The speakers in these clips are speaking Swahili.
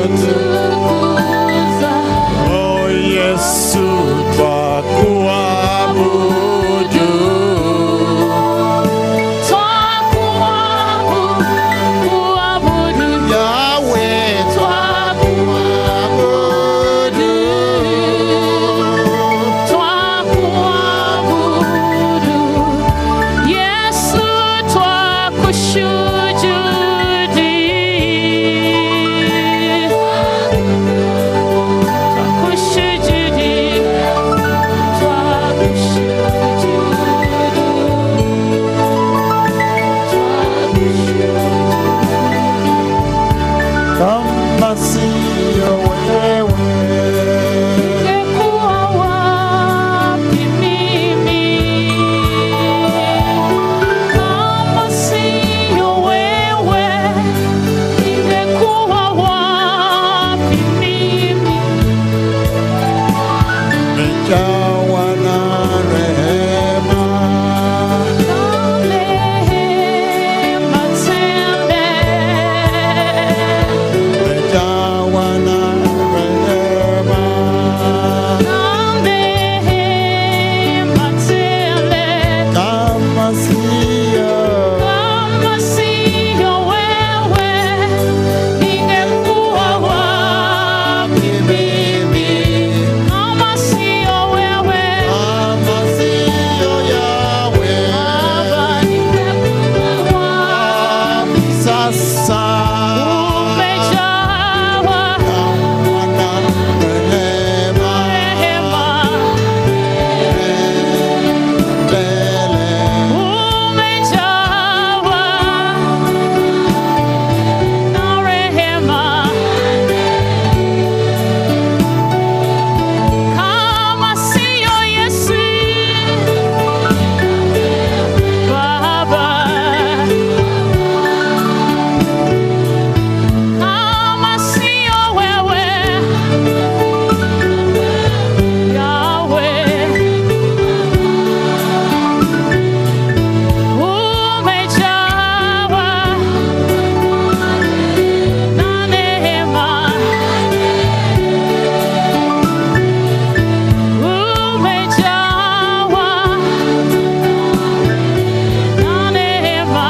twakutukuza. Oh Yesu twakuabudu Twakuabudu, Yahweh twakuabudu. Twakuabudu. Yesu twakushujudi. Twakushujudi. kama siyo wewe Ningekuwa wapi mimi kama siyo wewe? Ningekuwa wapi mimi? mejawa na rehema Rehema tele, mejawa na rehema rehema tele. kama siyo Kama siyo wewe, ningekuwa wapi mimi? Kama siyo wewe, kama siyo Yahweh Baba, ningekuwa wapi? sasa Umejawa Jawa na rehema rehema, tele umejawa na rehema. Kama siyo Yesu, Baba, kama siyo wewe, Yahweh, umejawa na neema. Umejawa na neema,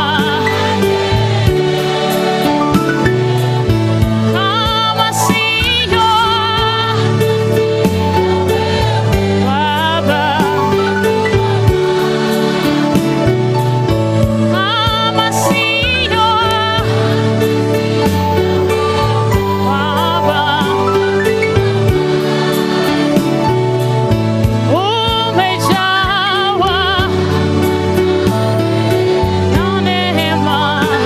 kama siyo Baba, kama siyo Baba. Umejawa na neema,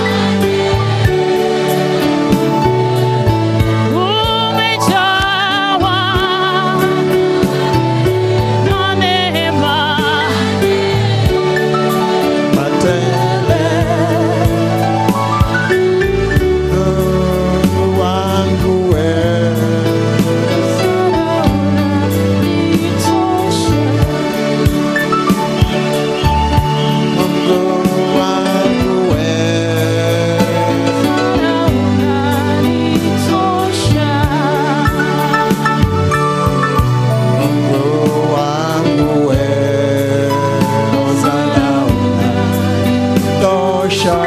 umejawa na neema, matele Mungu wangu wewe Mungu wangu wewe Mungu wangu wewe Hosana unatosha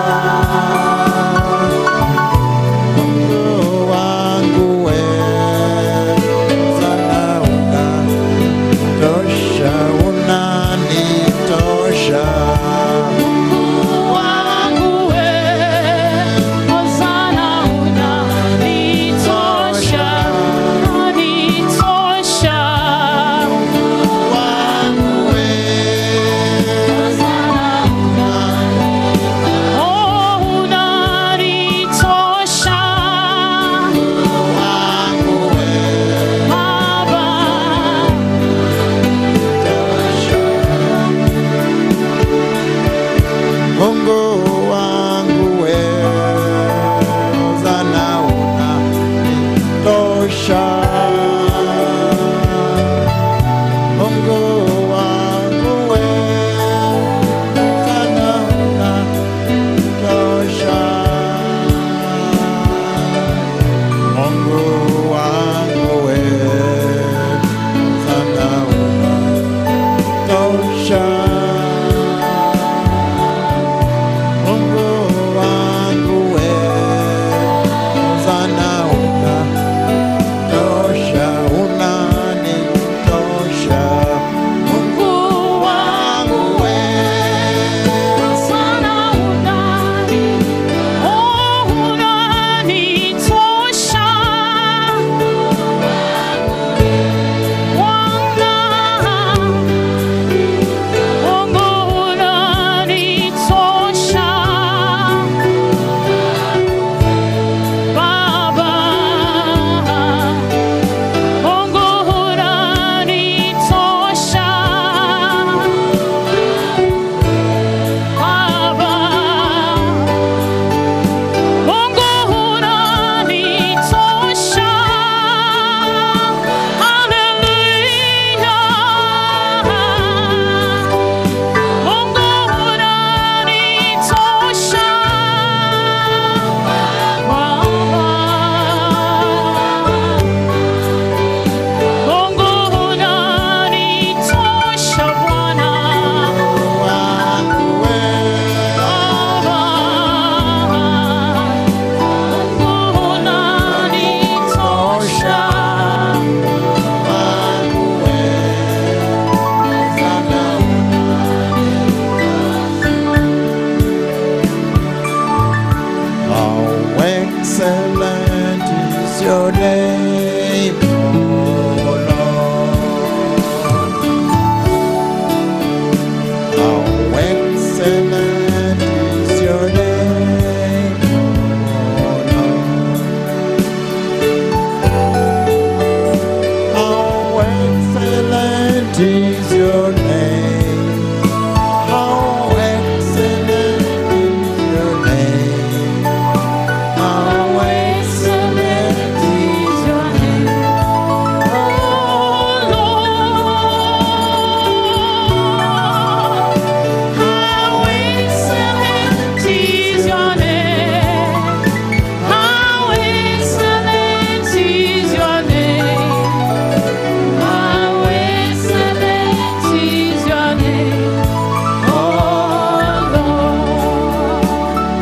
Mungu wangu wewe Hosana unatosha unanitosha wangu wewe wangu wewe Mungu wangu wewe Hosana unatosha Mungu wangu wewe Hosana unatosha Mungu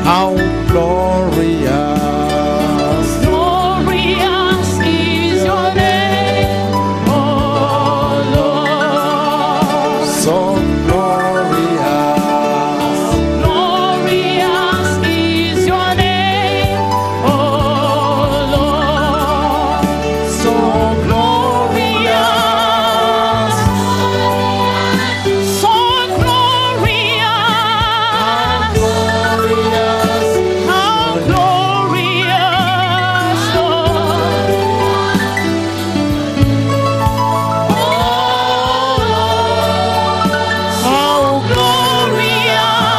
how glorious, Glorious is your name, oh Lord. so glorious, Glorious is your name, oh Lord. so glorious, So glorious, glorious, how glorious, Lord. how Glorious,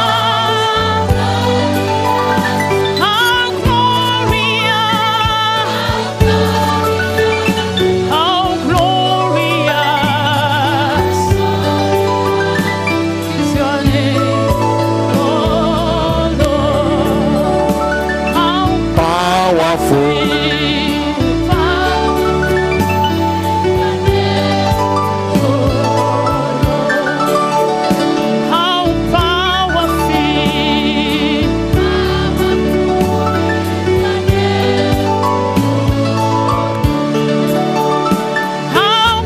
how glorious, how glorious is your name, oh Lord. How powerful, how powerful, how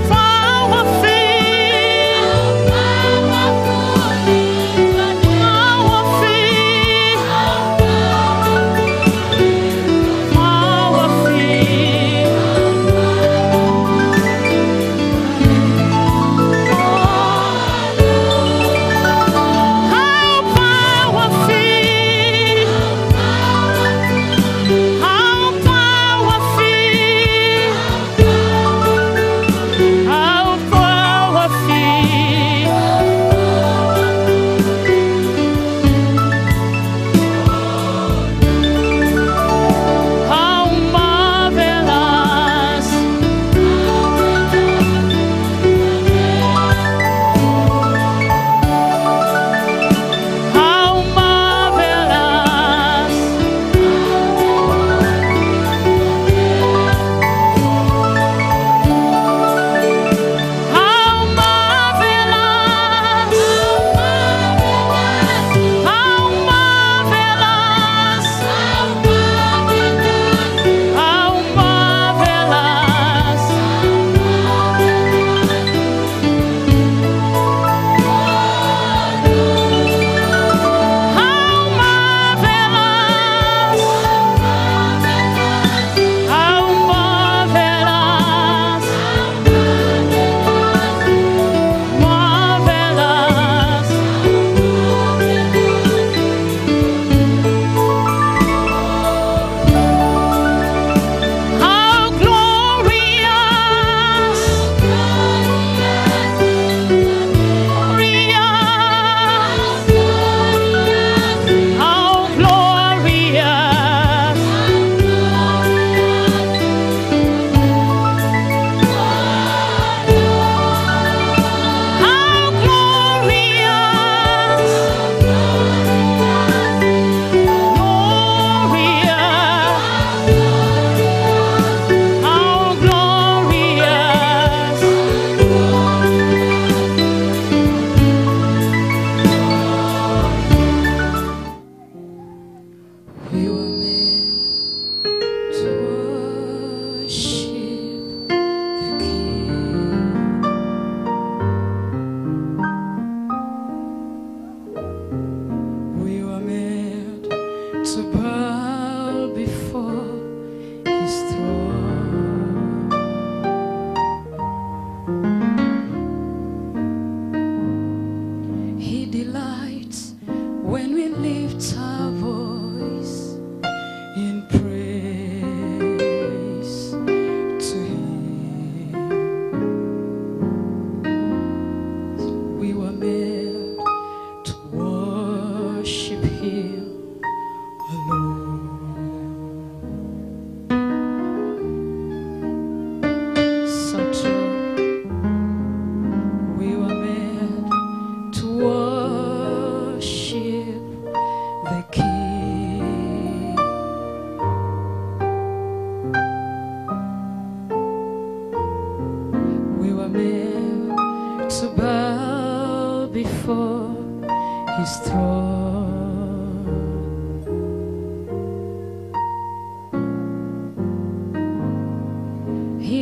powerful,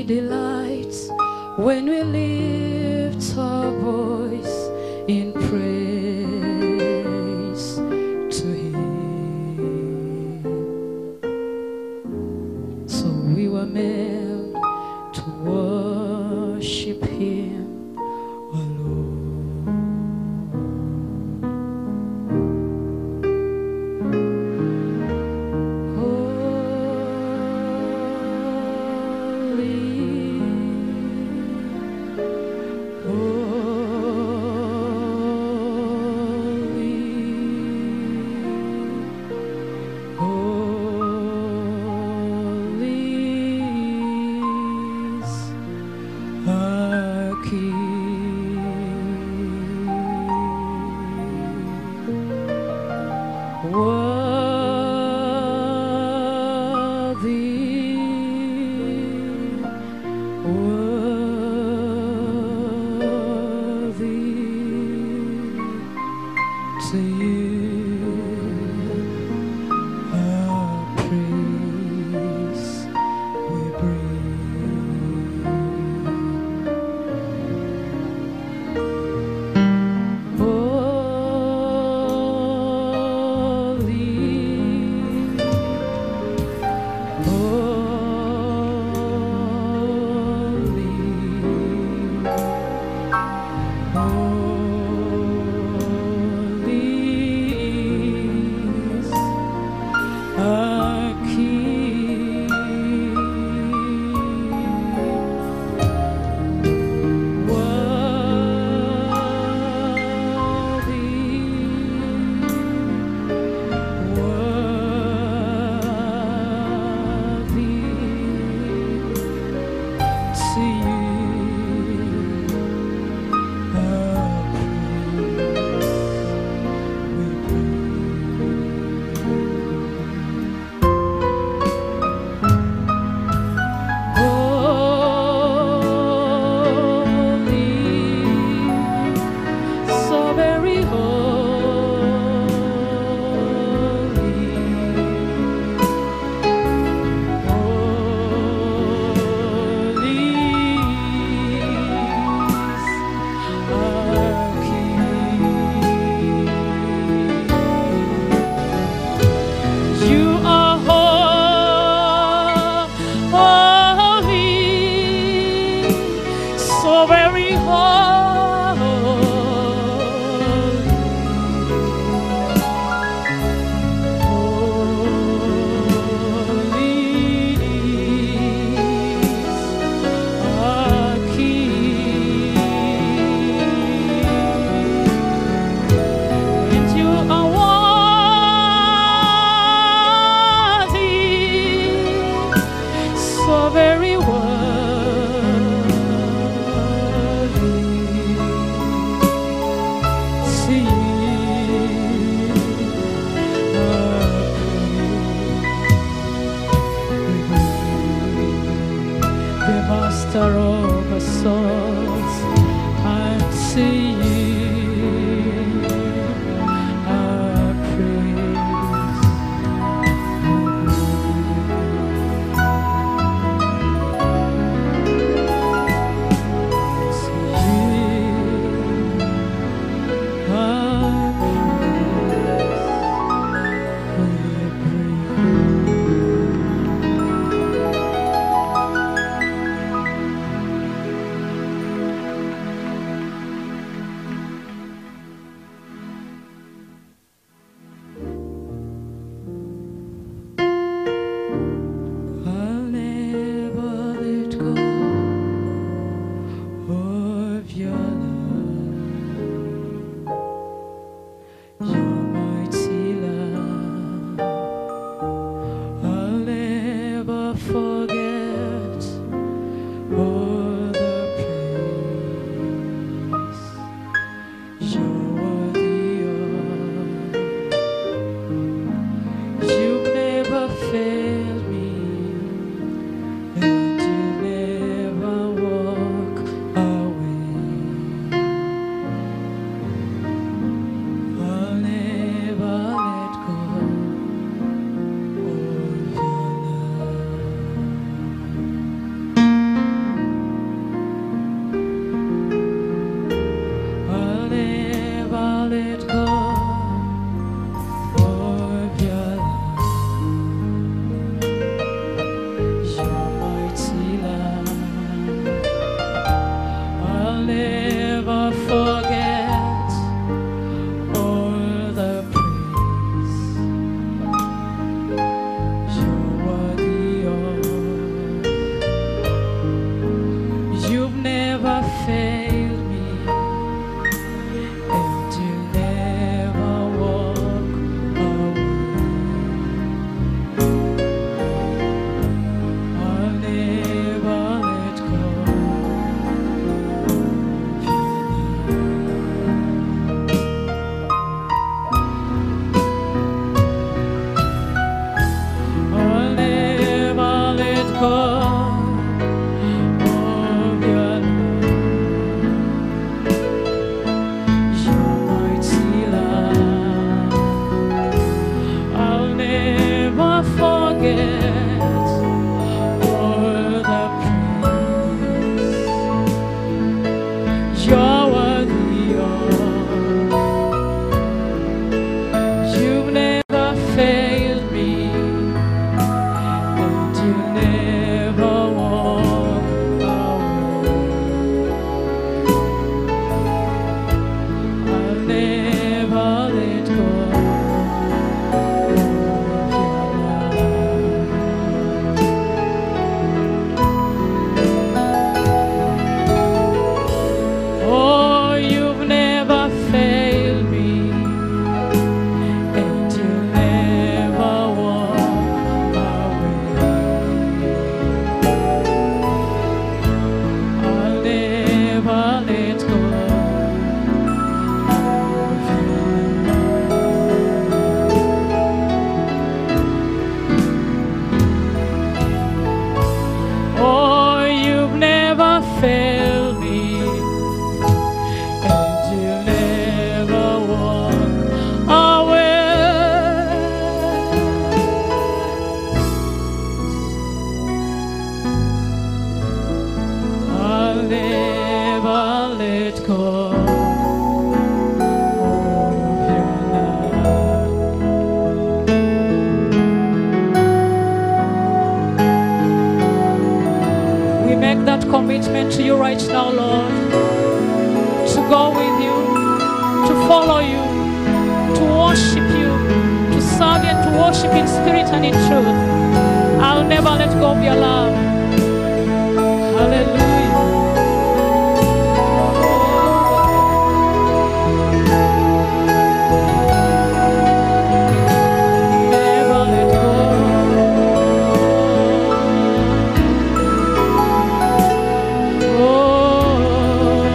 He delights when we lift our voice in praise to Him. So we were made to worship Him alone. Holy, that commitment to you right now, Lord. To go with you, to follow you, to worship you, to serve you and to worship in spirit and in truth. I'll never let go of your love. Hallelujah. Never let go.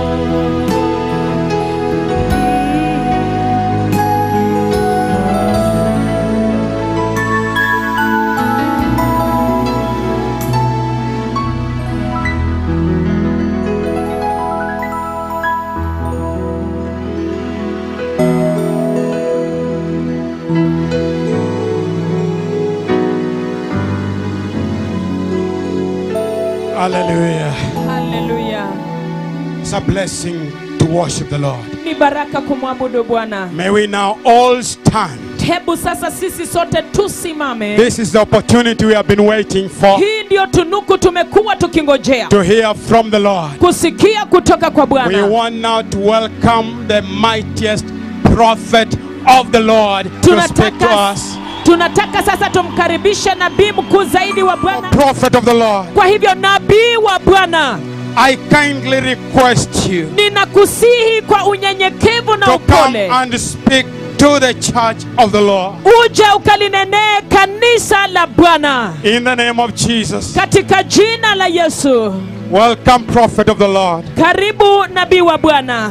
Hallelujah. haleluya It's a blessing to worship the Lord. ni baraka kumwabudu bwana May we now all stand. hebu sasa sisi sote tusimame This is the opportunity we have been waiting for hii ndiyo tunuku tumekuwa tukingojea to hear from the Lord. kusikia kutoka kwa We bwana want now to welcome the mightiest prophet of the Lord to speak to tunataka, us. tunataka sasa tumkaribishe nabii mkuu zaidi wa bwana Prophet of the Lord, kwa hivyo nabii wa bwana I kindly request you ninakusihi kwa unyenyekevu na to come upole and speak to the church of the Lord. uje ukalinenee kanisa la bwana In the name of Jesus. katika jina la yesu Welcome, prophet of the Lord. karibu nabii wa bwana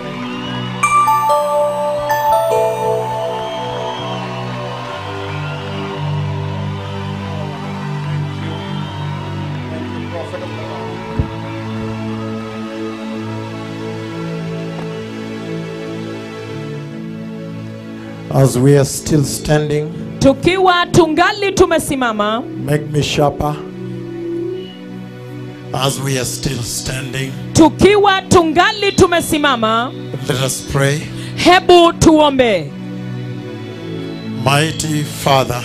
As we are still standing, tukiwa tungali tumesimama make me sharper. As we are still standing, tukiwa tungali tumesimama let us pray. hebu tuombe Mighty Father,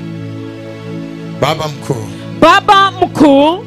Baba mkuu, baba mkuu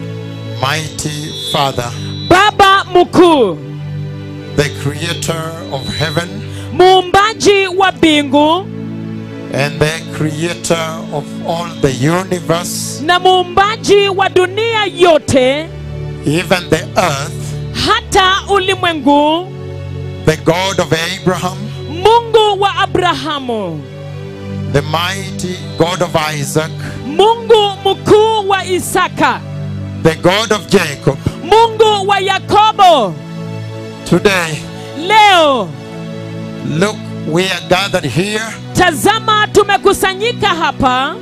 mighty Father, baba mkuu the creator of heaven muumbaji wa mbingu and the creator of all the universe, na muumbaji wa dunia yote even the earth, hata ulimwengu the God of Abraham, mungu wa abrahamu the mighty God of Isaac, mungu mkuu wa isaka the God of Jacob. mungu wa yakobo Today, leo look, we are gathered here tazama tumekusanyika hapa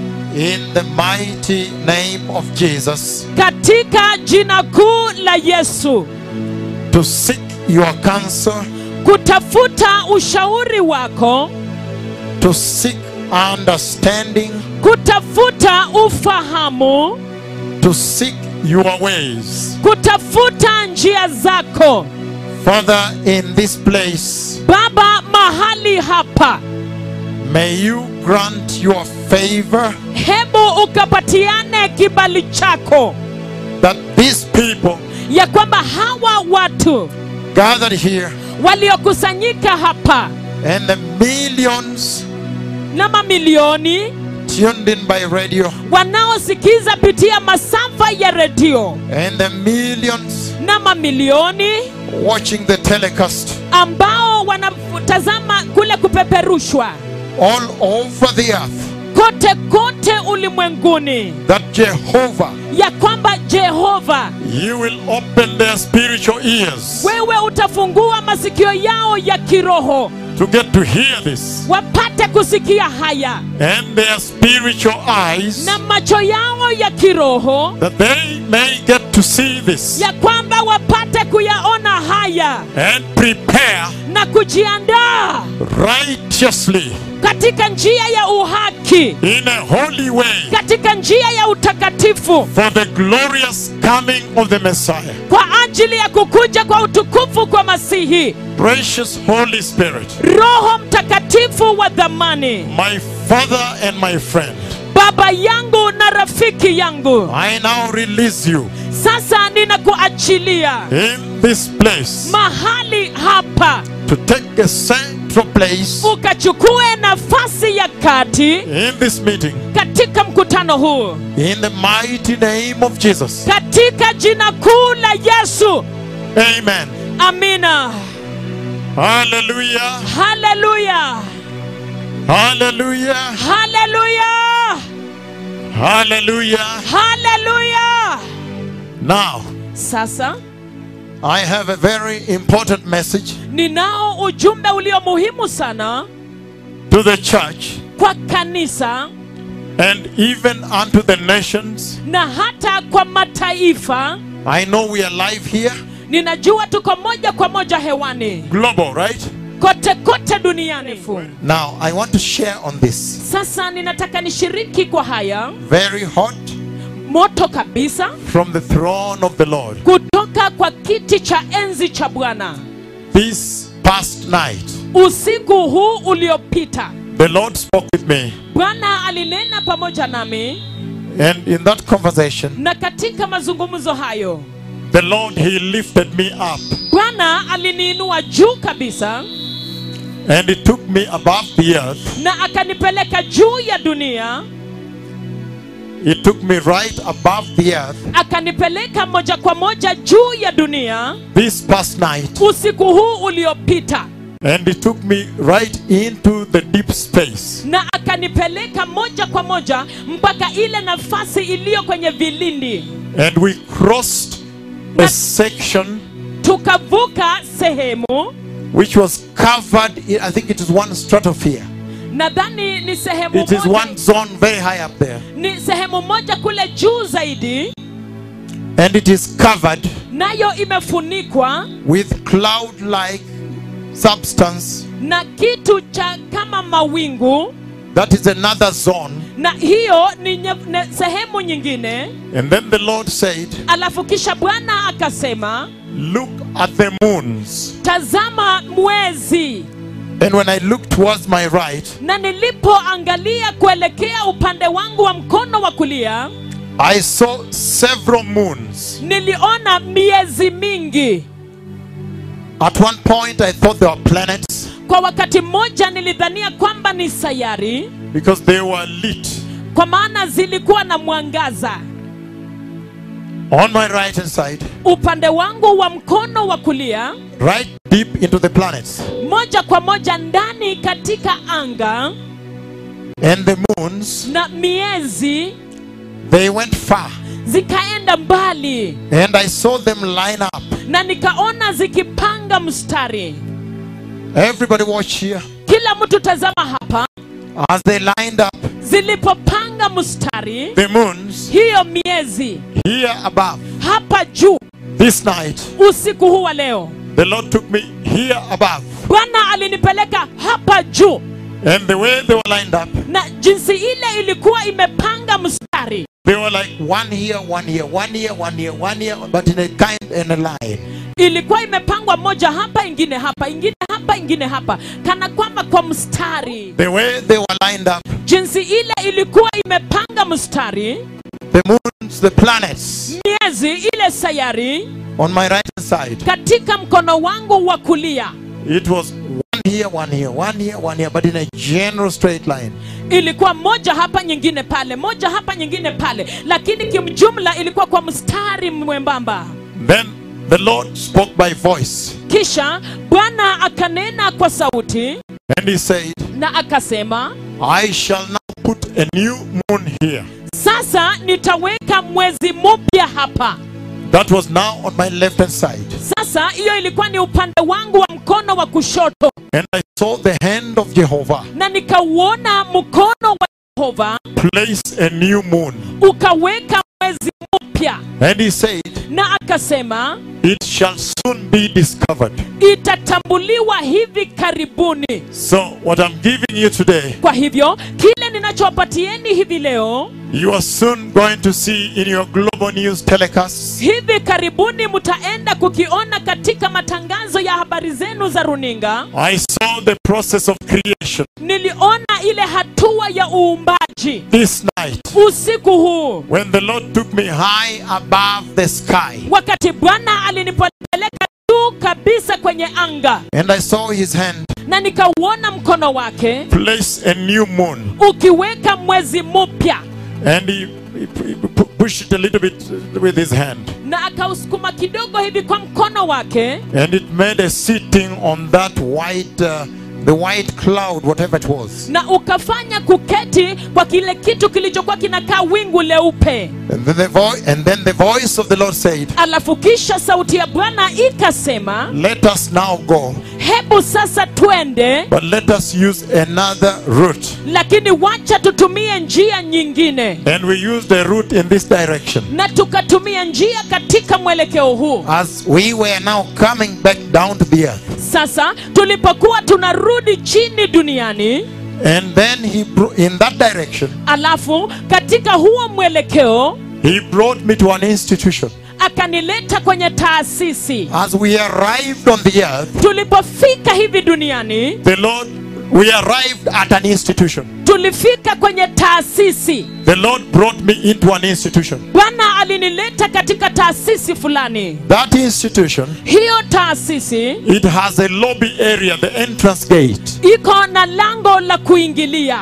in the mighty name of Jesus katika jina kuu la yesu to seek your counsel, kutafuta ushauri wako to seek understanding, kutafuta ufahamu to seek your ways. kutafuta njia zako Father, in this place, baba mahali hapa may you grant your favor hebu ukapatiane kibali chako that these people ya kwamba hawa watu gathered here waliokusanyika hapa and the millions na mamilioni tuned in by radio wanaosikiza pitia masafa ya redio and the millions na mamilioni watching the telecast ambao wanatazama kule kupeperushwa all over the earth kote kote ulimwenguni that Jehovah, ya kwamba jehova you will open their spiritual ears wewe utafungua masikio yao ya kiroho to get to hear this wapate kusikia haya and their spiritual eyes na macho yao ya kiroho that they may get to see this ya kwamba wapate kuyaona haya and prepare na kujiandaa righteously katika njia ya uhaki in a holy way katika njia ya utakatifu for the glorious coming of the Messiah. kwa ajili ya kukuja kwa utukufu kwa masihi Precious Holy Spirit, roho mtakatifu wa dhamani my Father and my friend, baba yangu na rafiki yangu I now release you sasa ninakuachilia in this place mahali hapa to take a central place ukachukue nafasi ya kati in this meeting katika mkutano huu in the mighty name of Jesus. katika jina kuu la yesu Amen. amina Hallelujah. haleluya Hallelujah. haleluya Hallelujah. haleluya Now, sasa I have a very important message ninao ujumbe ulio muhimu sana to the church kwa kanisa and even unto the nations. na hata kwa mataifa I know we are live here, ninajua tuko moja kwa moja hewani global, right? kote kote duniani Now, I want to share on this. sasa ninataka nishiriki kwa haya Very hot moto kabisa from the throne of the Lord. kutoka kwa kiti cha enzi cha bwana This past night, usiku huu uliopita the Lord spoke with me, bwana alinena pamoja nami and in that conversation, na katika mazungumzo hayo the Lord He lifted me up bwana aliniinua juu kabisa and He took me above the earth. na akanipeleka juu ya dunia He took me right above the earth akanipeleka moja kwa moja juu ya dunia this past night, usiku huu uliopita and He took me right into the deep space. na akanipeleka moja kwa moja mpaka ile nafasi iliyo kwenye vilindi And we crossed a section tukavuka sehemu which was covered, in, I think it is one stratosphere. nadhani ni sehemu It is moja, one zone very high up there. ni sehemu moja kule juu zaidi And it is covered nayo imefunikwa with cloud like substance. na kitu cha kama mawingu That is another zone. na hiyo ni nye, ne, sehemu nyingine And then the Lord said, alafu kisha bwana akasema Look at the moons. tazama mwezi And when I looked towards my right, na nilipoangalia kuelekea upande wangu wa mkono wa kulia I saw several moons. niliona miezi mingi At one point, I thought they were planets kwa wakati mmoja nilidhania kwamba ni sayari because they were lit. kwa maana zilikuwa na mwangaza On my right hand side, upande wangu wa mkono wa kulia right deep into the planets. moja kwa moja ndani katika anga And the moons, na miezi they went far. zikaenda mbali And I saw them line up. na nikaona zikipanga mstari Everybody watch here. kila mtu tazama hapa As they lined up, zilipopanga mstari the moons hiyo miezi here above. hapa juu This night, usiku huu wa leo the Lord took me here above. bwana alinipeleka hapa juu And the way they were lined up, na jinsi ile ilikuwa imepanga mstari they were like one here, one here, one here, one here, one here, but in a kind in a line. ilikuwa imepangwa moja hapa ingine hapa ingine hapa ingine hapa kana kwamba kwa mstari The way they were lined up, jinsi ile ilikuwa imepanga mstari the moons, the planets miezi ile sayari on my right hand side, katika mkono wangu wa kulia it was one here, one here, one here, one here, but in a general straight line. ilikuwa moja hapa nyingine pale moja hapa nyingine pale lakini kimjumla ilikuwa kwa mstari mwembamba Then the Lord spoke by voice, kisha bwana akanena kwa sauti and He said, na akasema I shall now put a new moon here. sasa nitaweka mwezi mpya hapa That was now on my left hand side. sasa hiyo ilikuwa ni upande wangu wa mkono wa kushoto And I saw the hand of Jehovah na nikauona mkono wa yehova place a new moon. ukaweka mwezi mpya And he said, na akasema It shall soon be discovered. itatambuliwa hivi karibuni So, what I'm giving you today, kwa hivyo kile ninachowapatieni hivi leo you are soon going to see in your global news telecasts hivi karibuni mtaenda kukiona katika matangazo ya habari zenu za runinga I saw the process of creation. niliona ile hatua ya uumbaji maji this night usiku huu when the Lord took me high above the sky wakati bwana alinipeleka juu kabisa kwenye anga and I saw his hand na nikauona mkono wake place a new moon ukiweka mwezi mpya and he, he pu- pushed it a little bit with his hand na akausukuma kidogo hivi kwa mkono wake and it made a sitting on that white uh, the white cloud whatever it was na ukafanya kuketi kwa kile kitu kilichokuwa kinakaa wingu leupe and then the voice and then the voice of the Lord said alafu kisha sauti ya bwana ikasema let us now go hebu sasa twende but let us use another route lakini wacha tutumie njia nyingine and we used a route in this direction na tukatumia njia katika mwelekeo huu as we were now coming back down to the earth sasa tulipokuwa tunarudi chini duniani and then he bro- in that direction alafu katika huo mwelekeo he brought me to an institution akanileta kwenye taasisi as we arrived on the earth tulipofika hivi duniani the lord we arrived at an institution tulifika kwenye taasisi the lord brought me into an institution bwana alinileta katika taasisi fulani that institution hiyo taasisi it has a lobby area the entrance gate iko na lango la kuingilia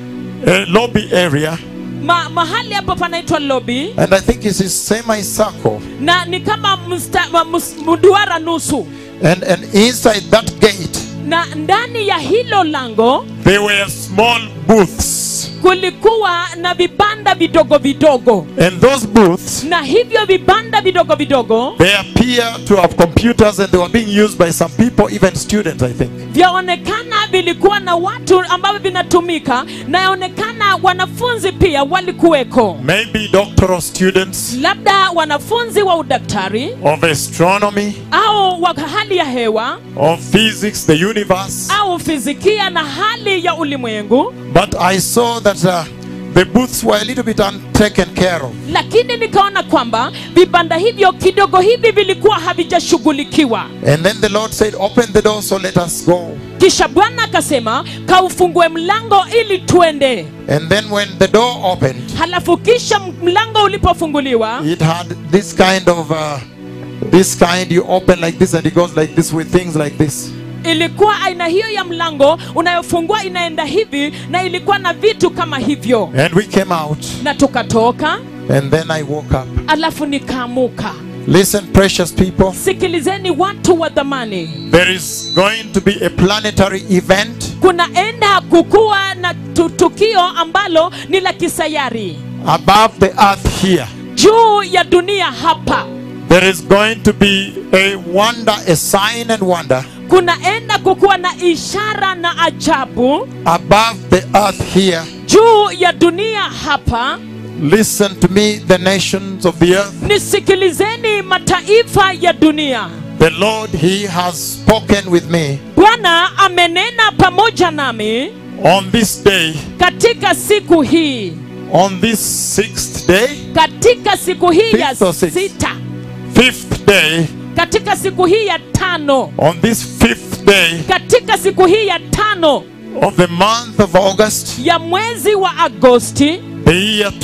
a lobby area Ma, mahali hapo panaitwa lobi and i think it is semicircle na ni kama msta, ma- mus- mduara nusu and and inside that gate na ndani ya hilo lango there were small booths kulikuwa na vibanda vidogo vidogo and those booths na hivyo vibanda vidogo vidogo they appear to have computers and they were being used by some people even students i think vyaonekana vilikuwa na watu ambavyo vinatumika na yaonekana wanafunzi pia walikuweko maybe doctoral students labda wanafunzi wa udaktari of astronomy au wa hali ya hewa of physics the universe au fizikia na hali ya ulimwengu but i saw that uh, the booths were a little bit untaken care of lakini nikaona kwamba vibanda hivyo kidogo hivi vilikuwa havijashughulikiwa and then the lord said open the door so let us go kisha bwana akasema kaufungue mlango ili tuende and then when the door opened halafu kisha mlango ulipofunguliwa it had this kind of uh, this kind you open like this and it goes like this with things like this ilikuwa aina hiyo ya mlango unayofungua inaenda hivi na ilikuwa na vitu kama hivyo and we came out na tukatoka and then i woke up alafu nikaamuka listen precious people sikilizeni watu wa dhamani there is going to be a planetary event kunaenda kukuwa na tu- tukio ambalo ni la kisayari above the earth here juu ya dunia hapa there is going to be a wonder a sign and wonder kunaenda kukuwa na ishara na ajabu above the earth here juu ya dunia hapa listen to me the nations of the earth nisikilizeni mataifa ya dunia the lord he has spoken with me bwana amenena pamoja nami on this day katika siku hii on this sixth day katika siku hii ya Fifth or sixth? sita fifth day katika siku hii ya tano on this fifth day katika siku hii ya tano of the month of august ya mwezi wa agosti the year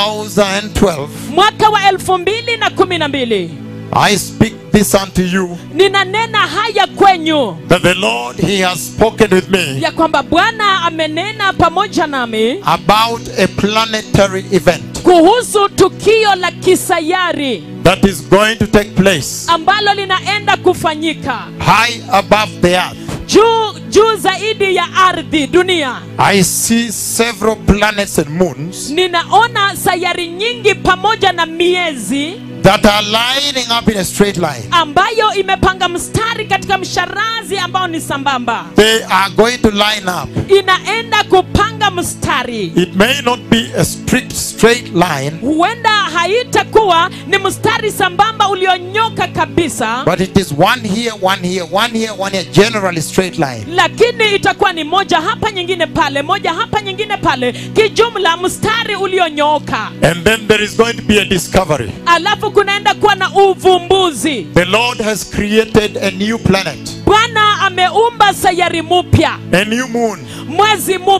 2012 mwaka wa elfu mbili na kumi na mbili i speak this unto you ninanena haya kwenyu that the lord he has spoken with me ya kwamba bwana amenena pamoja nami about a planetary event kuhusu tukio la kisayari that is going to take place ambalo linaenda kufanyika high above the earth juu juu zaidi ya ardhi dunia i see several planets and moons ninaona sayari nyingi pamoja na miezi that are lining up in a straight line ambayo imepanga mstari katika msharazi ambao ni sambamba they are going to line up inaenda kupanga mstari it may not be a strict straight line huenda haitakuwa ni mstari sambamba ulionyoka kabisa but it is one here one here one here one here generally straight line lakini itakuwa ni moja hapa nyingine pale moja hapa nyingine pale kijumla mstari ulionyooka and then there is going to be a discovery alafu kunaenda kuwa na uvumbuzi the lord has created a new planet bwana ameumba sayari mupya a new moon mwezi mupya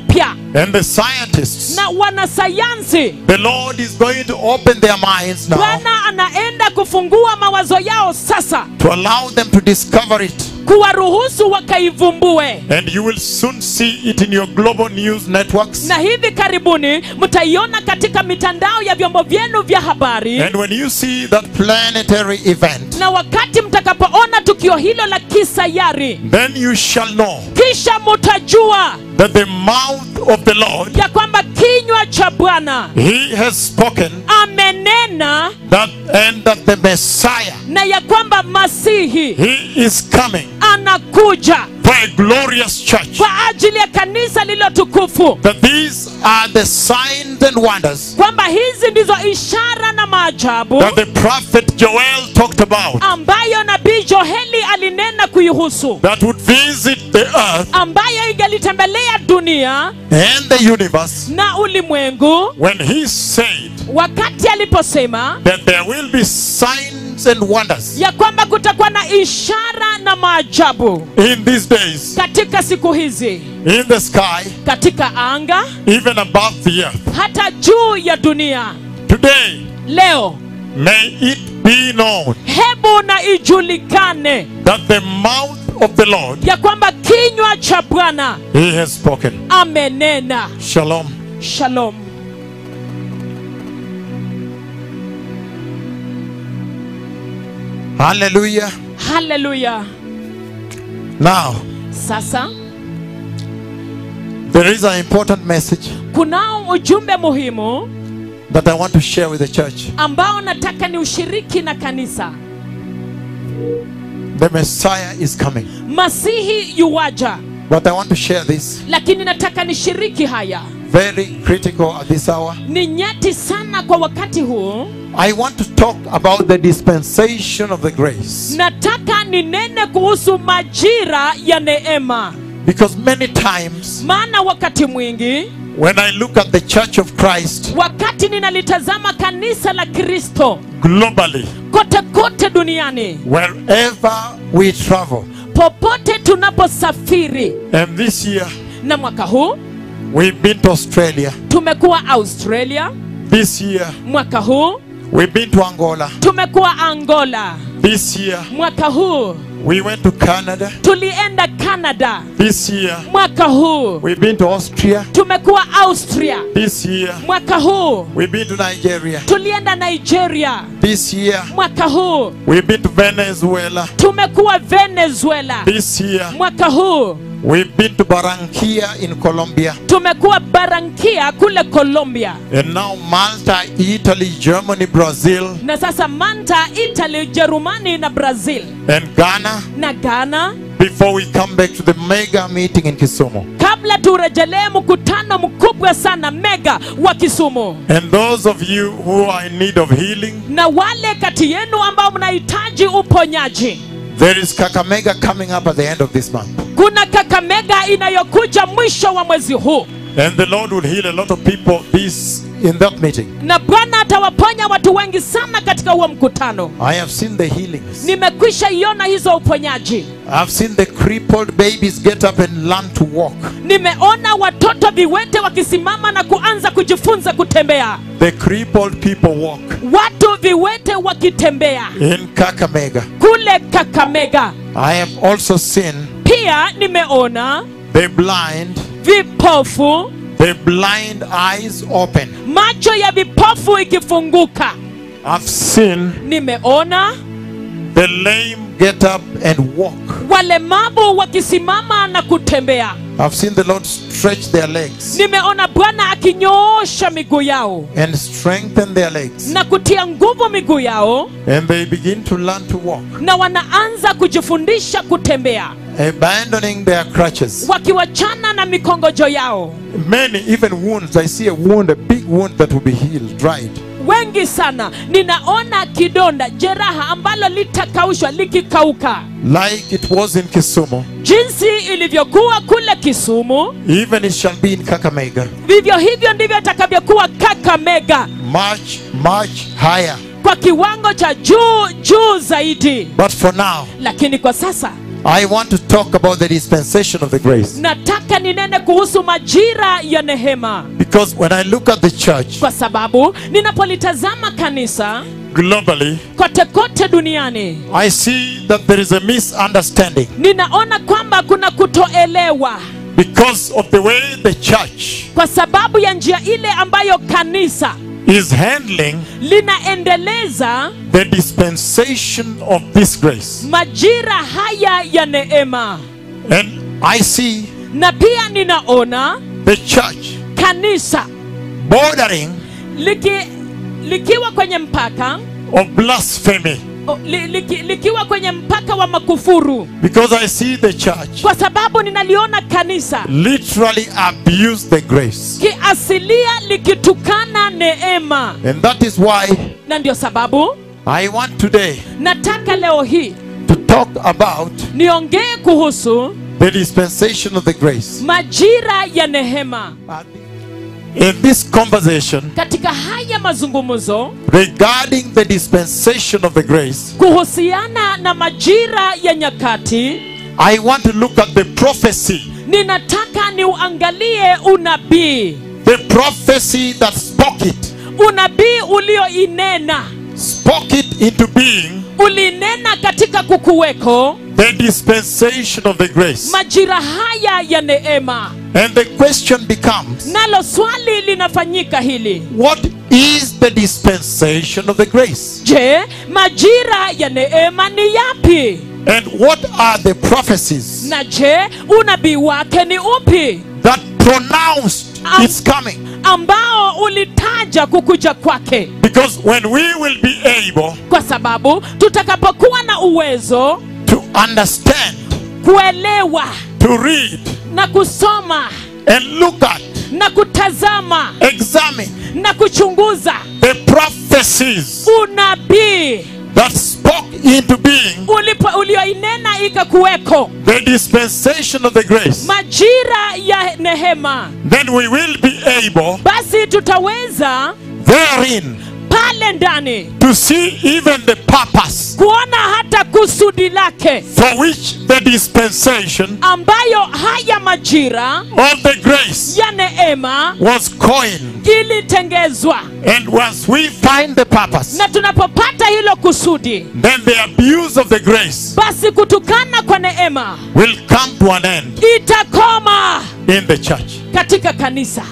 And the scientists, na wanasayansi the Lord is going to open their minds now bwana anaenda kufungua mawazo yao sasa to allow them to discover it. kuwaruhusu wakaivumbue And you will soon see it in your global news networks. na hivi karibuni mtaiona katika mitandao ya vyombo vyenu vya habari And when you see that planetary event, na wakati mtakapoona tukio hilo la kisayari then you shall know kisha mutajua that the mouth of the Lord, ya kwamba kinywa cha bwana He has spoken amenena that and that the Messiah, na ya kwamba masihi He is coming anakuja for a glorious church. kwa ajili ya kanisa lililo tukufu That these are the signs and wonders kwamba hizi ndizo ishara na maajabu that the prophet Joel talked about ambayo nabii joheli alinena kuihusu that would visit the earth ambayo ingelitembelea dunia and the universe na ulimwengu when he said wakati aliposema that there will be signs and wonders ya kwamba kutakuwa na ishara na maajabu in these days katika siku hizi in the sky, katika anga even above the earth. hata juu ya dunia Today, leo may it be known hebu na ijulikane that the mouth of the Lord, ya kwamba kinywa cha bwana he has spoken. amenena Shalom. shalom Hallelujah. haleluya Now, sasa there is an important message kunao ujumbe muhimu that I want to share with the church. ambao nataka ni ushiriki na kanisa The Messiah is coming. masihi yuwaja But I want to share this lakini nataka nishiriki haya very critical at this hour. ni nyeti sana kwa wakati huu I want to talk about the dispensation of the grace. nataka ninene kuhusu majira ya neema Because many times maana wakati mwingi when I look at the church of Christ wakati ninalitazama kanisa la kristo globally, kote kote duniani wherever we travel, popote tunaposafiri and this year na mwaka huu we've been to Australia, tumekuwa australia this year mwaka huu we've been to Angola, tumekuwa angola this year mwaka huu we went to Canada, tulienda canada this year mwaka huu we've been to Austria, tumekuwa austria this year mwaka huu we've been to Nigeria, tulienda nigeria this year mwaka huu we've been to Venezuela, tumekuwa venezuela this year mwaka huu we've been to Barranquilla in Colombia, tumekuwa barankia kule colombia and now Malta, Italy, Germany, Brazil, na sasa manta italy jerumani na brazil and Ghana na ghana before we come back to the mega meeting in Kisumu. kabla turejelee mkutano mkubwa sana mega wa kisumu And those of you who are in need of healing, na wale kati yenu ambao mnahitaji uponyaji there is Kakamega coming up at the end of this month. kuna kakamega inayokuja mwisho wa mwezi huu And the Lord will heal a lot of people this in that meeting. na bwana atawaponya watu wengi sana katika huo mkutano I have seen the healings. nimekwisha iona hizo uponyaji I've seen the crippled babies get up and learn to walk. nimeona watoto viwete wakisimama na kuanza kujifunza kutembea The crippled people walk watu viwete wakitembea in Kakamega. kule kakamega I have also seen pia nimeona the blind, vipofu the blind eyes open. macho ya vipofu ikifunguka I've seen nimeona the lame get up and walk. walemavu wakisimama na kutembea I've seen the Lord stretch their legs nimeona bwana akinyoosha miguu yao and strengthen their legs. na kutia nguvu miguu yao And they begin to learn to walk, na wanaanza kujifundisha kutembea abandoning their crutches. wakiwachana na mikongojo yao Many, even wounds. I see a wound, a big wound that will be healed, dried. wengi sana ninaona kidonda jeraha ambalo litakaushwa likikauka Like it was in Kisumu. jinsi ilivyokuwa kule kisumu Even it shall be in Kakamega. vivyo hivyo ndivyo itakavyokuwa kakamega Much, much higher. kwa kiwango cha juu juu zaidi But for now, lakini kwa sasa I want to talk about the dispensation of the grace. nataka ninene kuhusu majira ya nehema Because when I look at the church kwa sababu ninapolitazama kanisa globally, kote kote duniani I see that there is a misunderstanding ninaona kwamba kuna kutoelewa because of the way the church kwa sababu ya njia ile ambayo kanisa is handling linaendeleza the dispensation of this grace. majira haya ya neema And I see na pia ninaona the church kanisa bordering liki, likiwa kwenye mpaka of blasphemy o, li, liki, likiwa kwenye mpaka wa makufuru because I see the church kwa sababu ninaliona kanisa literally abuse the grace. kiasilia likitukana neema And that is why na ndio sababu I want today nataka leo hii to talk about niongee kuhusu the dispensation of the grace. majira ya nehema In this conversation katika haya mazungumzo regarding the dispensation of the grace, kuhusiana na majira ya nyakati I want to look at the prophecy, ninataka niuangalie unabii the prophecy that spoke it, unabii ulioinena spoke it into being, ulinena katika kukuweko the dispensation of the grace. majira haya ya neema And the question becomes nalo swali linafanyika hili what is the dispensation of the grace? je majira ya neema ni yapi And what are the prophecies na je unabii wake ni upi that pronounced Um, its coming? ambao ulitaja kukuja kwake Because when we will be able kwa sababu tutakapokuwa na uwezo to understand, kuelewa to read, na kusoma and look at, na kutazama examine na kuchunguza the prophecies unabii that spoke into being ulipo ulioinena ikakuweko the dispensation of the grace, majira ya nehema then we will be able basi tutaweza therein pale ndani to see even the purpose kuona hata kusudi lake for which the dispensation ambayo haya majira of the grace ya neema was coined. ilitengezwa And once we find the purpose, na tunapopata hilo kusudi then the abuse of the grace basi kutukana kwa neema will come to an end itakoma in the church. katika kanisa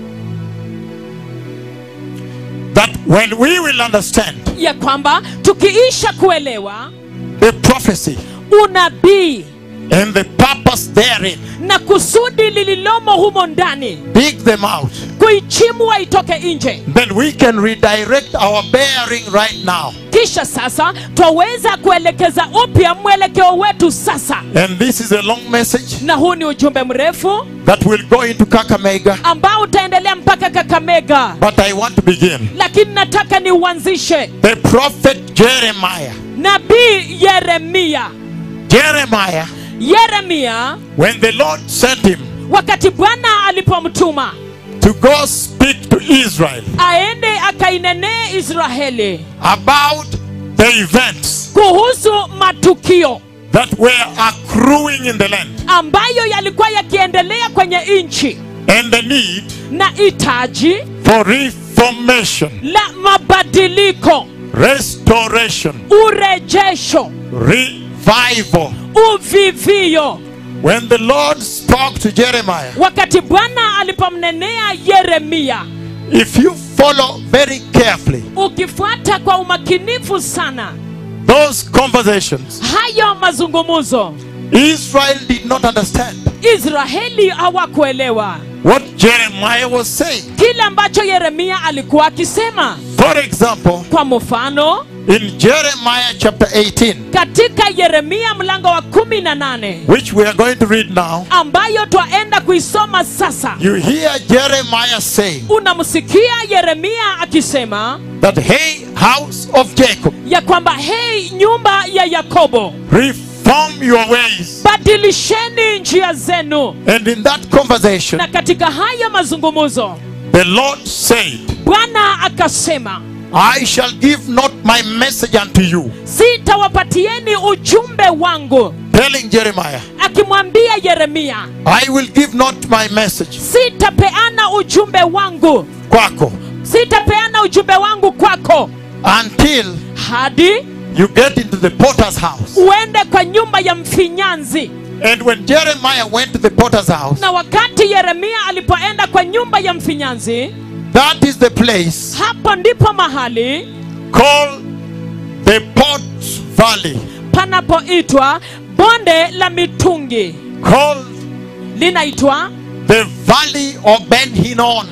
That when we will understand ya kwamba tukiisha kuelewa the prophecy unabii and the purpose therein, na kusudi lililomo humo ndani dig them out, kuichimwa itoke nje then we can redirect our bearing right now. kisha sasa twaweza kuelekeza upya mwelekeo wetu sasa And this is a long message na huu ni ujumbe mrefu that will go into Kakamega, ambao utaendelea mpaka kakamega but I want to begin. lakini nataka niuanzishe The prophet Jeremiah. nabii yeremia Jeremiah, yeremia when the Lord sent him wakati bwana alipomtuma to go speak to Israel aende akainenee israeli about the events kuhusu matukio that were accruing in the land ambayo yalikuwa yakiendelea kwenye nchi and the need na hitaji for reformation, la mabadiliko restoration, urejesho revival. uvivio When the Lord spoke to Jeremiah, wakati bwana alipomnenea yeremia if you follow very carefully ukifuata kwa umakinifu sana those conversations, hayo mazungumzo Israel did not understand israeli hawakuelewa what Jeremiah was saying. kile ambacho yeremia alikuwa akisema For example, kwa mfano in Jeremiah chapter 18, katika yeremia mlango wa kumi na nane which we are going to read now, ambayo twaenda kuisoma sasa you hear Jeremiah saying unamsikia yeremia akisema that, Hey, house of Jacob, ya kwamba hei nyumba ya yakobo reform your ways. badilisheni njia zenu And in that conversation, na katika haya mazungumzo the Lord said, bwana akasema I shall give not my message unto you sitawapatieni ujumbe wangu telling Jeremiah, akimwambia yeremia I will give not my message sitapeana ujumbe wangu kwako sitapeana ujumbe wangu kwako until hadi you get into the potter's house. uende kwa nyumba ya mfinyanzi And when Jeremiah went to the potter's house, na wakati yeremia alipoenda kwa nyumba ya mfinyanzi that is the place hapo ndipo mahali called the Pot Valley, panapoitwa bonde la mitungi called linaitwa the Valley of Ben Hinnon.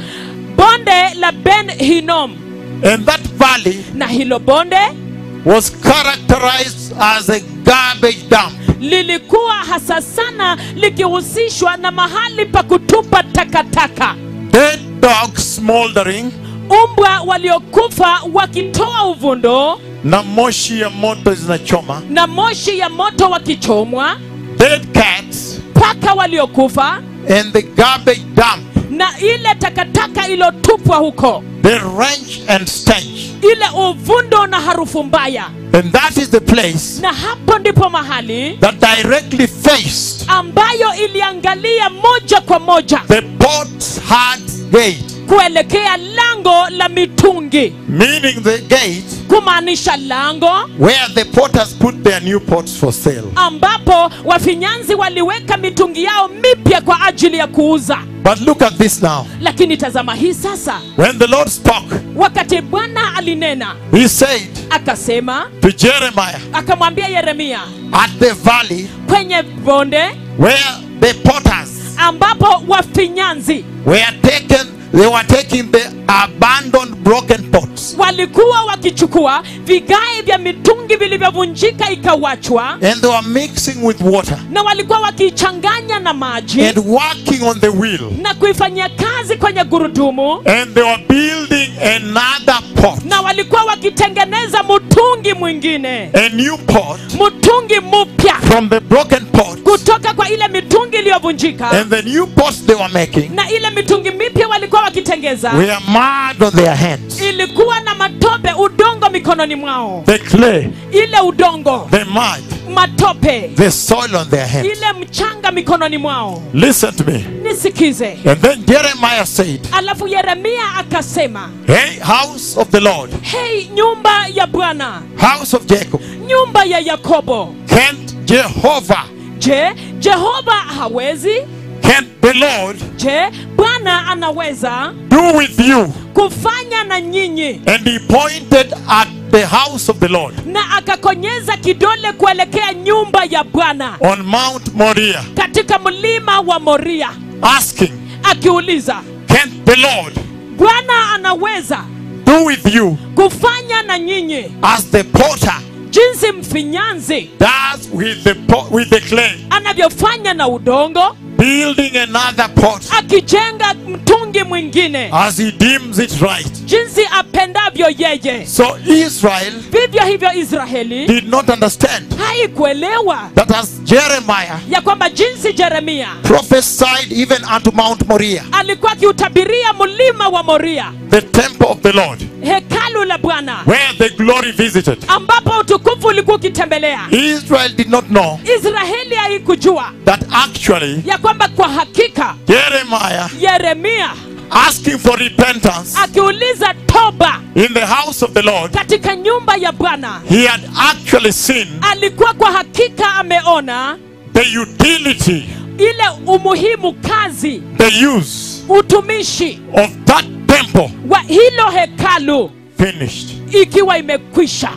bonde la ben hinom And that valley na hilo bonde was characterized as a garbage dump. lilikuwa hasa sana likihusishwa na mahali pa kutupa takataka Dead dogs smoldering umbwa waliokufa wakitoa uvundo na moshi ya moto zinachoma. na moshi ya moto wakichomwa Dead cats paka waliokufa and the garbage dump. na ile takataka iliyotupwa huko The wrench and stench. ile uvundo na harufu mbaya And that is the place na hapo ndipo mahali that directly faced ambayo iliangalia moja kwa moja the pot's hard gate. kuelekea lango la mitungi Meaning the gate kumaanisha lango where the potters put their new pots for sale. ambapo wafinyanzi waliweka mitungi yao mipya kwa ajili ya kuuza But look at this now. lakini tazama hii sasa When the Lord spoke, wakati bwana alinena He said akasema to Jeremiah akamwambia yeremia at the valley kwenye bonde where the potters ambapo wafinyanzi were taken, they were taking the abandoned broken pots walikuwa wakichukua vigae vya mitungi vilivyovunjika ikawachwa and they were mixing with water na walikuwa wakiichanganya na maji and working on the wheel na kuifanyia kazi kwenye gurudumu and they were building another pot, na walikuwa wakitengeneza mtungi mwingine a new pot mtungi mpya from the broken pot kutoka kwa ile mitungi iliyovunjika and the new pots they were making na ile mitungi mipya walikuwa wakitengeza were mud on their hands. ilikuwa na matope udongo mikononi mwao The clay, ile udongo the mud, matope the soil on their hands. ile mchanga mikononi mwao Listen to me. nisikize And then Jeremiah said, alafu yeremia akasema Hey, house of the Lord, hei nyumba ya bwana house of Jacob, nyumba ya yakobo can't Jehovah, je jehova hawezi can't the Lord je bwana anaweza do with you? kufanya na nyinyi And he pointed at the house of the Lord na akakonyeza kidole kuelekea nyumba ya bwana on Mount Moriah, katika mlima wa moria asking, akiuliza Can't the Lord bwana anaweza do with you kufanya na nyinyi as the potter jinsi mfinyanzi does with the pot, with the clay, anavyofanya na udongo building another pot akijenga mtungi mwingine as he deems it right? jinsi apendavyo yeye So Israel vivyo hivyo israeli did not understand haikuelewa that as Jeremiah ya kwamba jinsi jeremia prophesied even unto Mount Moriah, alikuwa akiutabiria mlima wa moria the temple of the Lord, hekalu la bwana where the glory visited. ambapo utukufu ulikuwa ukitembelea Israel did not know israeli haikujua that actually ya kwamba kwa hakika Jeremiah yeremia asking for repentance akiuliza toba in the house of the Lord, katika nyumba ya bwana he had actually seen alikuwa kwa hakika ameona the utility, ile umuhimu kazi the use utumishi of that temple wa hilo hekalu finished. ikiwa imekwisha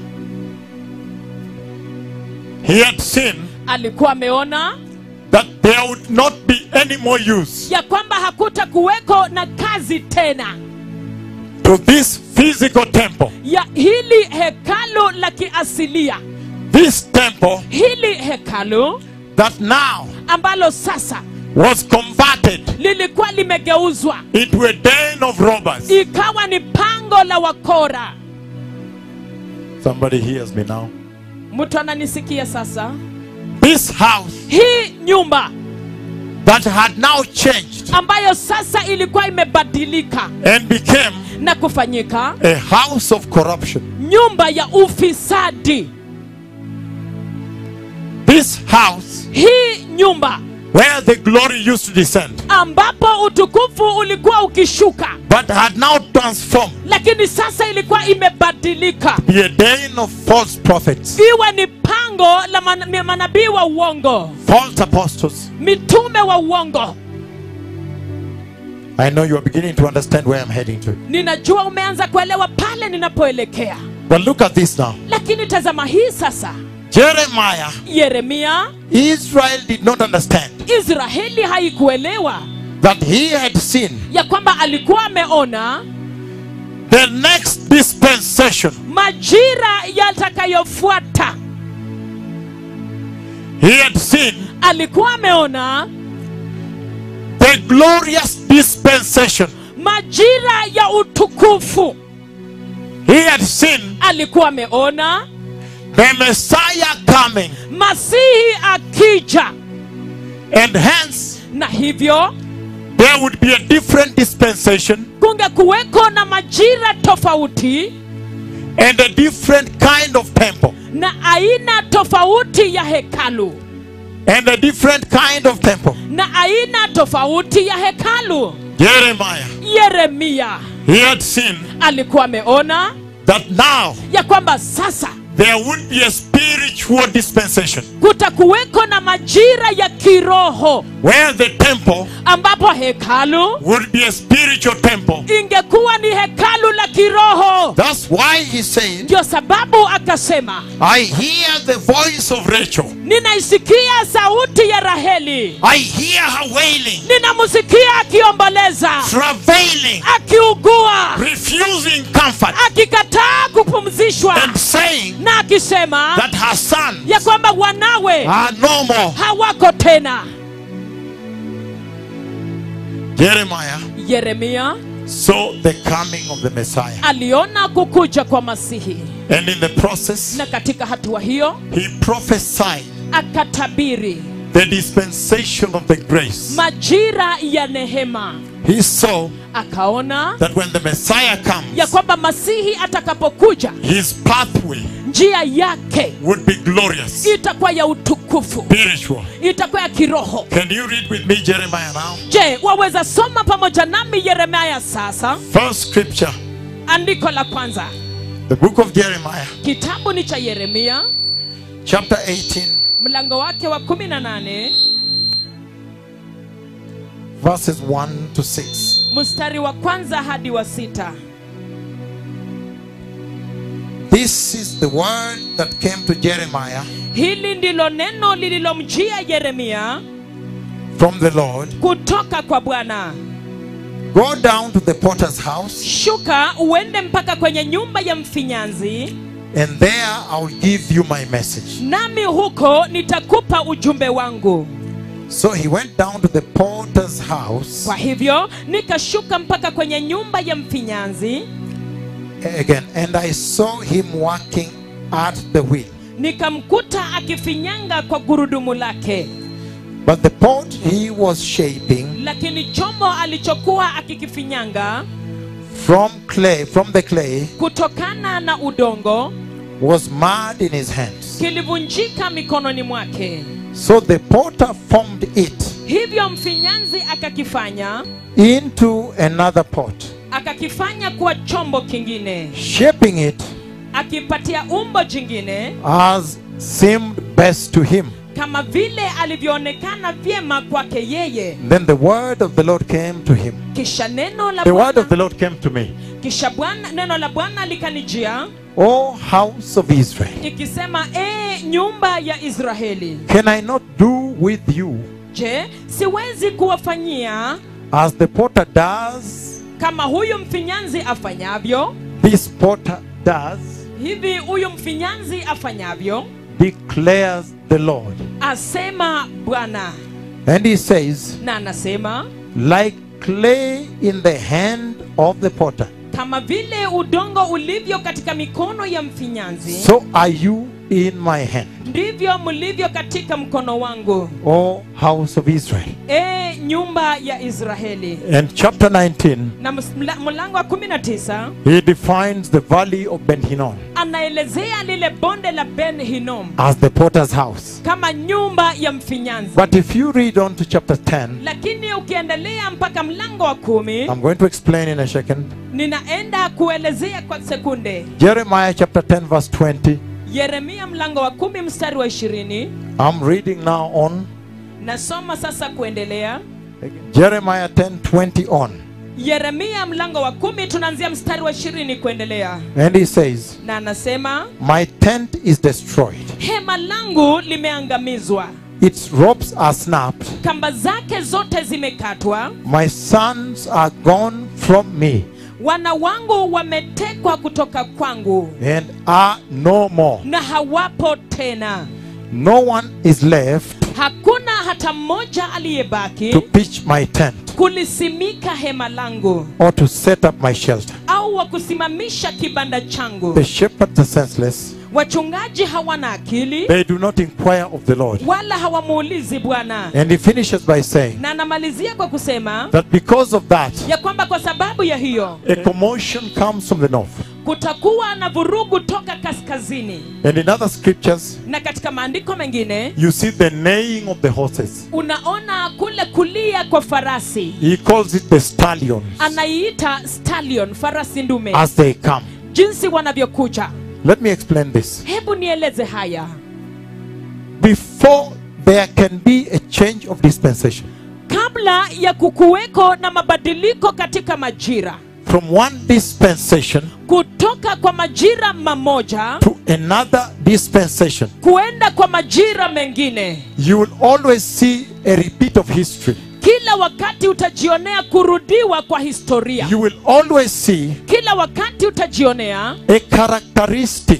He had seen alikuwa ameona that there would not be any more use ya kwamba hakuta kuweko na kazi tena to this physical temple. ya hili hekalu la kiasilia This temple hili hekalu that now ambalo sasa was converted lilikuwa limegeuzwa into a den of robbers. ikawa ni pango la wakora Somebody hears me now. mtu ananisikia sasa This house hii nyumba that had now changed ambayo sasa ilikuwa imebadilika and became na kufanyika a house of corruption. nyumba ya ufisadi This house hii nyumba where the glory used to descend, ambapo utukufu ulikuwa ukishuka but had now transformed lakini sasa ilikuwa imebadilika be a den of false prophets, iwe ni pango la man- manabii wa uongo false apostles. mitume wa uongo I know you are beginning to understand where I'm heading to. ninajua umeanza kuelewa pale ninapoelekea But look at this now. lakini tazama hii sasa Jeremiah, yeremia Israel did not understand israeli haikuelewa that he had seen ya kwamba alikuwa ameona the next dispensation. majira yatakayofuata He had seen alikuwa ameona the glorious dispensation. majira ya utukufu He had seen alikuwa ameona the Messiah coming, masihi akija and hence na hivyo there would be a different dispensation kungekuweko na majira tofauti and a different kind of temple. na aina tofauti ya hekalu And a different kind of temple. na aina tofauti ya hekalu Jeremiah, yeremia he had seen alikuwa ameona that now ya kwamba sasa there would be a spiritual dispensation kutakuweko na majira ya kiroho where the temple ambapo hekalu would be a spiritual temple. ingekuwa ni hekalu la kiroho That's why he said, ndio sababu akasema I hear the voice of Rachel. ninaisikia sauti ya raheli I hear her wailing, ninamsikia akiomboleza travailing, akiugua refusing comfort, akikataa kupumzishwa and saying na akisema that her son ya kwamba wanawe are no more. hawako tena Jeremiah yeremia saw the coming of the Messiah. aliona kukuja kwa masihi And in the process, na katika hatua hiyo he prophesied akatabiri the dispensation of the grace. majira ya nehema He saw akaona that when the Messiah ya comes, kwamba masihi atakapokuja his pathway njia yake would be glorious, itakuwa ya utukufu spiritual. itakuwa ya kiroho Can you read with me Jeremiah now? je waweza soma pamoja nami yeremia sasa First scripture, andiko la kwanza the book of Jeremiah, kitabu ni cha yeremia chapter 18, mlango wake wa 18 verses 1 to 6. mstari wa kwanza hadi wa sita This is the word that came to Jeremiah hili ndilo neno lililomjia yeremia from the Lord. kutoka kwa bwana Go down to the potter's house, shuka uende mpaka kwenye nyumba ya mfinyanzi and there I'll give you my message. nami huko nitakupa ujumbe wangu So he went down to the potter's house kwa hivyo nikashuka mpaka kwenye nyumba ya mfinyanzi again, and I saw him working at the wheel. nikamkuta akifinyanga kwa gurudumu lake But the pot he was shaping lakini chombo alichokuwa akikifinyanga from clay, from the clay, kutokana na udongo was mud in his hands. kilivunjika mikononi mwake So the potter formed it hivyo mfinyanzi akakifanya into another pot, akakifanya kuwa chombo kingine shaping it akipatia umbo jingine as seemed best to him. kama vile alivyoonekana vyema kwake yeye Then the word of the Lord came to him. kisha neno la The word of Bwana- the Lord came to me. kisha bwana neno la bwana likanijia O house of Israel, ikisema ee nyumba ya israeli can I not do with you je siwezi kuwafanyia as the potter does? kama huyu mfinyanzi afanyavyo This potter does, hivi huyu mfinyanzi afanyavyo declares the Lord. asema bwana And he says, na anasema like clay in the hand of the potter, kama vile udongo ulivyo katika mikono ya mfinyanzi so are you in my hand, ndivyo mlivyo katika mkono wangu O house of Israel. e nyumba ya israeli And chapter 19, na ms- mla- mlango wa 19 he defines the valley of Ben Hinnom. anaelezea lile bonde la ben hinom as the potter's house. kama nyumba ya mfinyanzi But if you read on to chapter 10, lakini ukiendelea mpaka mlango wa kumi I'm going to explain in a second. ninaenda kuelezea kwa sekunde Jeremiah chapter 10, verse 20. yeremia mlango wa kumi mstari wa ishirini I'm reading now on nasoma sasa kuendelea Jeremiah 10, 20 on. yeremia mlango wa kumi tunaanzia mstari wa ishirini kuendelea And he says, na anasema My tent is destroyed, hema langu limeangamizwa its ropes are snapped, kamba zake zote zimekatwa my sons are gone from me, wana wangu wametekwa kutoka kwangu and are no more. na hawapo tena No one is left hakuna hata mmoja aliyebaki to pitch my tent kulisimika hema langu or to set up my shelter. au wa kusimamisha kibanda changu The shepherds are senseless, wachungaji hawana akili they do not inquire of the Lord. wala hawamuulizi bwana And he finishes by saying na anamalizia kwa kusema that because of that, ya kwamba kwa sababu ya hiyo a commotion comes from the north. kutakuwa na vurugu toka kaskazini And in other scriptures, na katika maandiko mengine you see the neighing of the horses. unaona kule kulia kwa farasi He calls it the stallions anaiita stallion farasi ndume as they come. jinsi wanavyokuja Let me explain this. hebu nieleze haya Before there can be a change of dispensation kabla ya kukuweko na mabadiliko katika majira from one dispensation kutoka kwa majira mamoja to another dispensation, kuenda kwa majira mengine you will always see a repeat of history. kila wakati utajionea kurudiwa kwa historia You will always see kila wakati utajionea a characteristic,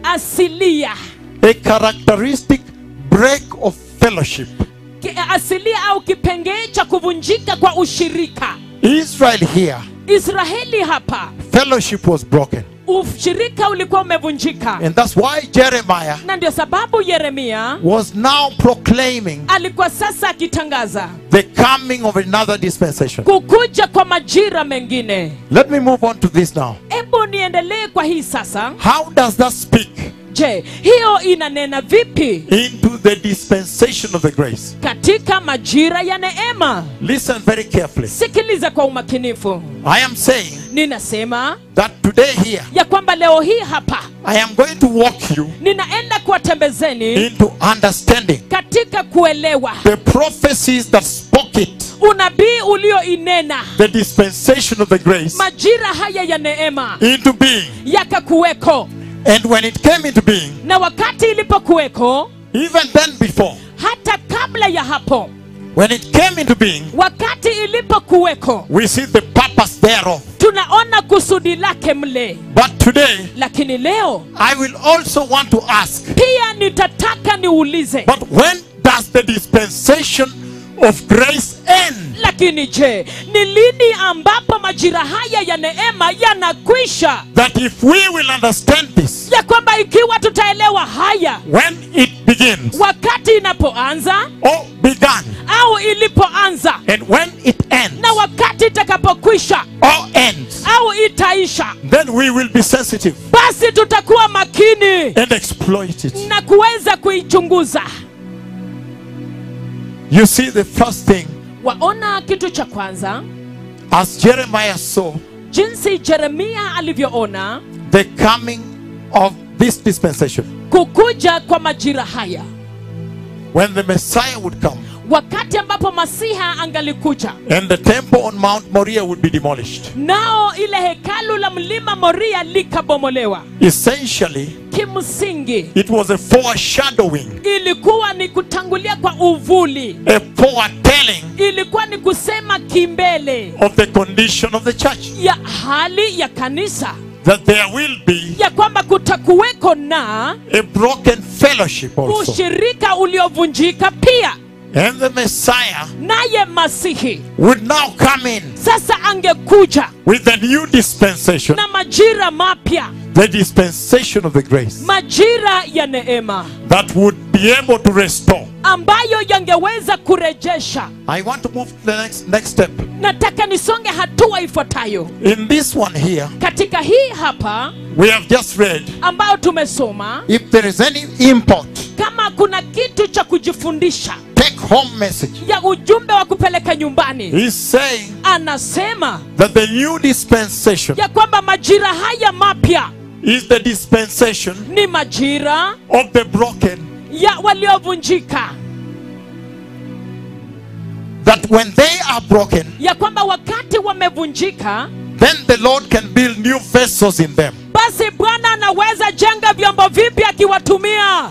asilia a characteristic break of fellowship. Ki- asilia au kipengee cha kuvunjika kwa ushirika Israel here, israeli hapa fellowship was broken. ushirika ulikuwa umevunjika And that's why Jeremiah na ndio sababu yeremia was now proclaiming alikuwa sasa akitangaza the coming of another dispensation. kukuja kwa majira mengine Let me move on to this now. hebu niendelee kwa hii sasa How does that speak je hiyo inanena vipi into the dispensation of the grace? katika majira ya neema Listen very carefully. sikiliza kwa umakinifu I am saying ninasema that today here, ya kwamba leo hii hapa I am going to walk you ninaenda kuwatembezeni into understanding katika kuelewa the prophecies that spoke it, unabii ulioinena the dispensation of the grace, majira haya ya neema into being. yakakuweko And when it came into being, na wakati ilipokuweko even then before, hata kabla ya hapo when it came into being, wakati ilipokuweko we see the purpose thereof. tunaona kusudi lake mle But today, lakini leo I will also want to ask, pia nitataka niulize but when does the dispensation of grace end? lakini je ni lini ambapo majira haya ya neema yanakwisha That if we will understand this, ya kwamba ikiwa tutaelewa haya when it begins wakati inapoanza or began, au ilipoanza and when it ends na wakati itakapokwisha or ends, au itaisha then we will be sensitive basi tutakuwa makini and exploit it. na kuweza kuichunguza You see, the first thing, waona kitu cha kwanza as Jeremiah saw jinsi jeremia alivyoona the coming of this dispensation, kukuja kwa majira haya when the Messiah would come wakati ambapo masiha angalikuja and the temple on Mount Moriah would be demolished. nao ile hekalu la mlima moria likabomolewa Essentially, kimsingi it was a foreshadowing, ilikuwa ni kutangulia kwa uvuli a foretelling ilikuwa ni kusema kimbele of the condition of the church. ya hali ya kanisa That there will be ya kwamba kutakuweko na a broken fellowship also. ushirika uliovunjika pia And the Messiah naye masihi would now come in sasa angekuja with the new dispensation, na majira mapya the dispensation of the grace majira ya neema that would be able to restore. ambayo yangeweza kurejesha I want to move to the next, next step. nataka nisonge hatua ifuatayo In this one here, katika hii hapa we have just read ambayo tumesoma if there is any import, kama kuna kitu cha kujifundisha take home message. ya ujumbe wa kupeleka nyumbani He's saying anasema that the new dispensation ya kwamba majira haya mapya is the dispensation ni majira of the broken. ya waliovunjika That when they are broken, ya kwamba wakati wamevunjika then the Lord can build new vessels in them. basi bwana anaweza jenga vyombo vipya akiwatumia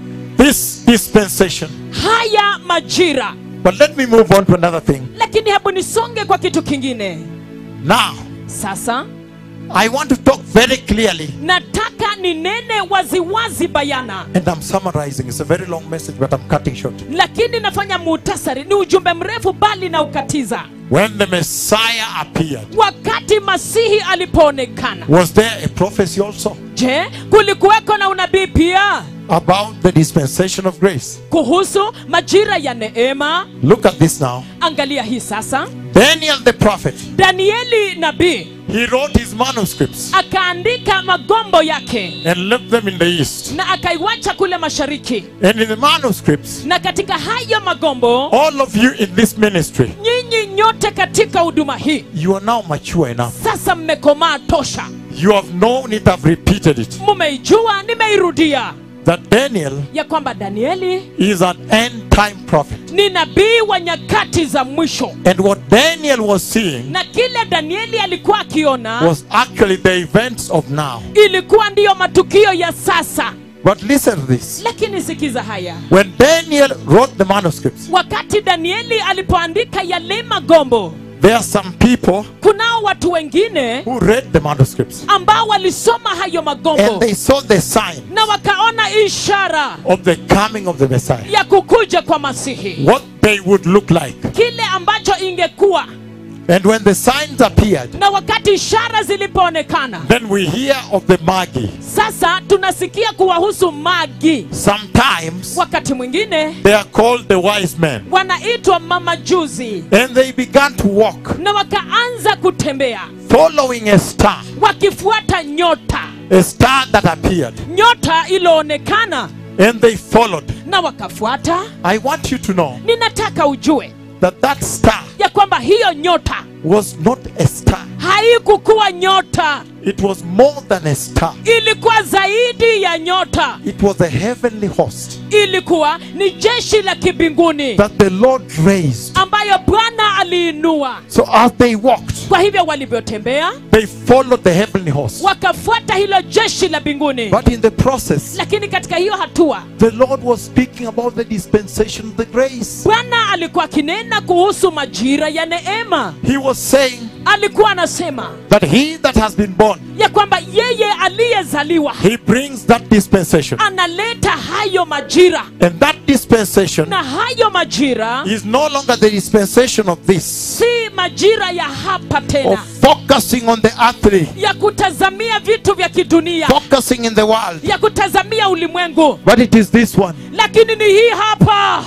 This dispensation. haya majira But let me move on to another thing. lakini hebu nisonge kwa kitu kingine Now, sasa I want to talk very clearly, nataka ninene waziwazi bayana and I'm summarizing. It's a very long message, but I'm cutting short. lakini nafanya muhtasari ni ujumbe mrefu bali na ukatiza When the Messiah appeared, wakati masihi alipoonekana was there a prophecy also je kulikuweko na unabii pia about the dispensation of grace? kuhusu majira ya neema Look at this now. angalia hii sasa Daniel the prophet, danieli nabii he wrote his manuscripts akaandika magombo yake and left them in the east. na akaiwacha kule mashariki And in the manuscripts, na katika hayo magombo all of you in this ministry, nyinyi nyote katika huduma hii you are now mature enough. sasa mmekomaa tosha You have known it, have repeated it. mumeijua nimeirudia That Daniel ya kwamba danieli is an end time prophet. ni nabii wa nyakati za mwisho And what Daniel was seeing na kile danieli alikuwa akiona was actually the events of now. ilikuwa ndiyo matukio ya sasa But listen to this. lakini sikiza haya When Daniel wrote the manuscripts, wakati danieli alipoandika yale magombo there are some people kunao watu wengine who read the manuscripts ambao walisoma hayo and magombo they saw the sign na wakaona ishara of the coming of the Messiah. ya kukuja kwa masihi What they would look like. kile ambacho ingekuwa And when the signs appeared, na wakati ishara zilipoonekana then we hear of the Magi. sasa tunasikia kuwahusu magi Sometimes wakati mwingine they are called the wise men. wanaitwa mamajuzi And they began to walk, na wakaanza kutembea following a star, wakifuata nyota a star that appeared. nyota iliyoonekana And they followed. na wakafuata I want you to know ninataka ujue that that star ya kwamba hiyo nyota was not a star, haikukuwa nyota it was more than a star. ilikuwa zaidi ya nyota It was a heavenly host ilikuwa ni jeshi la kibinguni that the Lord raised. ambayo bwana aliinua So as they walked, kwa hivyo walivyotembea they followed the heavenly host. wakafuata hilo jeshi la mbinguni But in the process, lakini katika hiyo hatua the Lord was speaking about the dispensation of the grace. bwana alikuwa akinena kuhusu majira ya neema He was saying alikuwa anasema that he that has been born, ya kwamba yeye aliyezaliwa he brings that dispensation. analeta hayo majira And that dispensation na hayo majira is no longer the dispensation of this, si majira ya hapa of tena focusing on the earthly, ya kutazamia vitu vya kidunia focusing in the world. ya kutazamia ulimwengu But it is this one. lakini ni hii hapa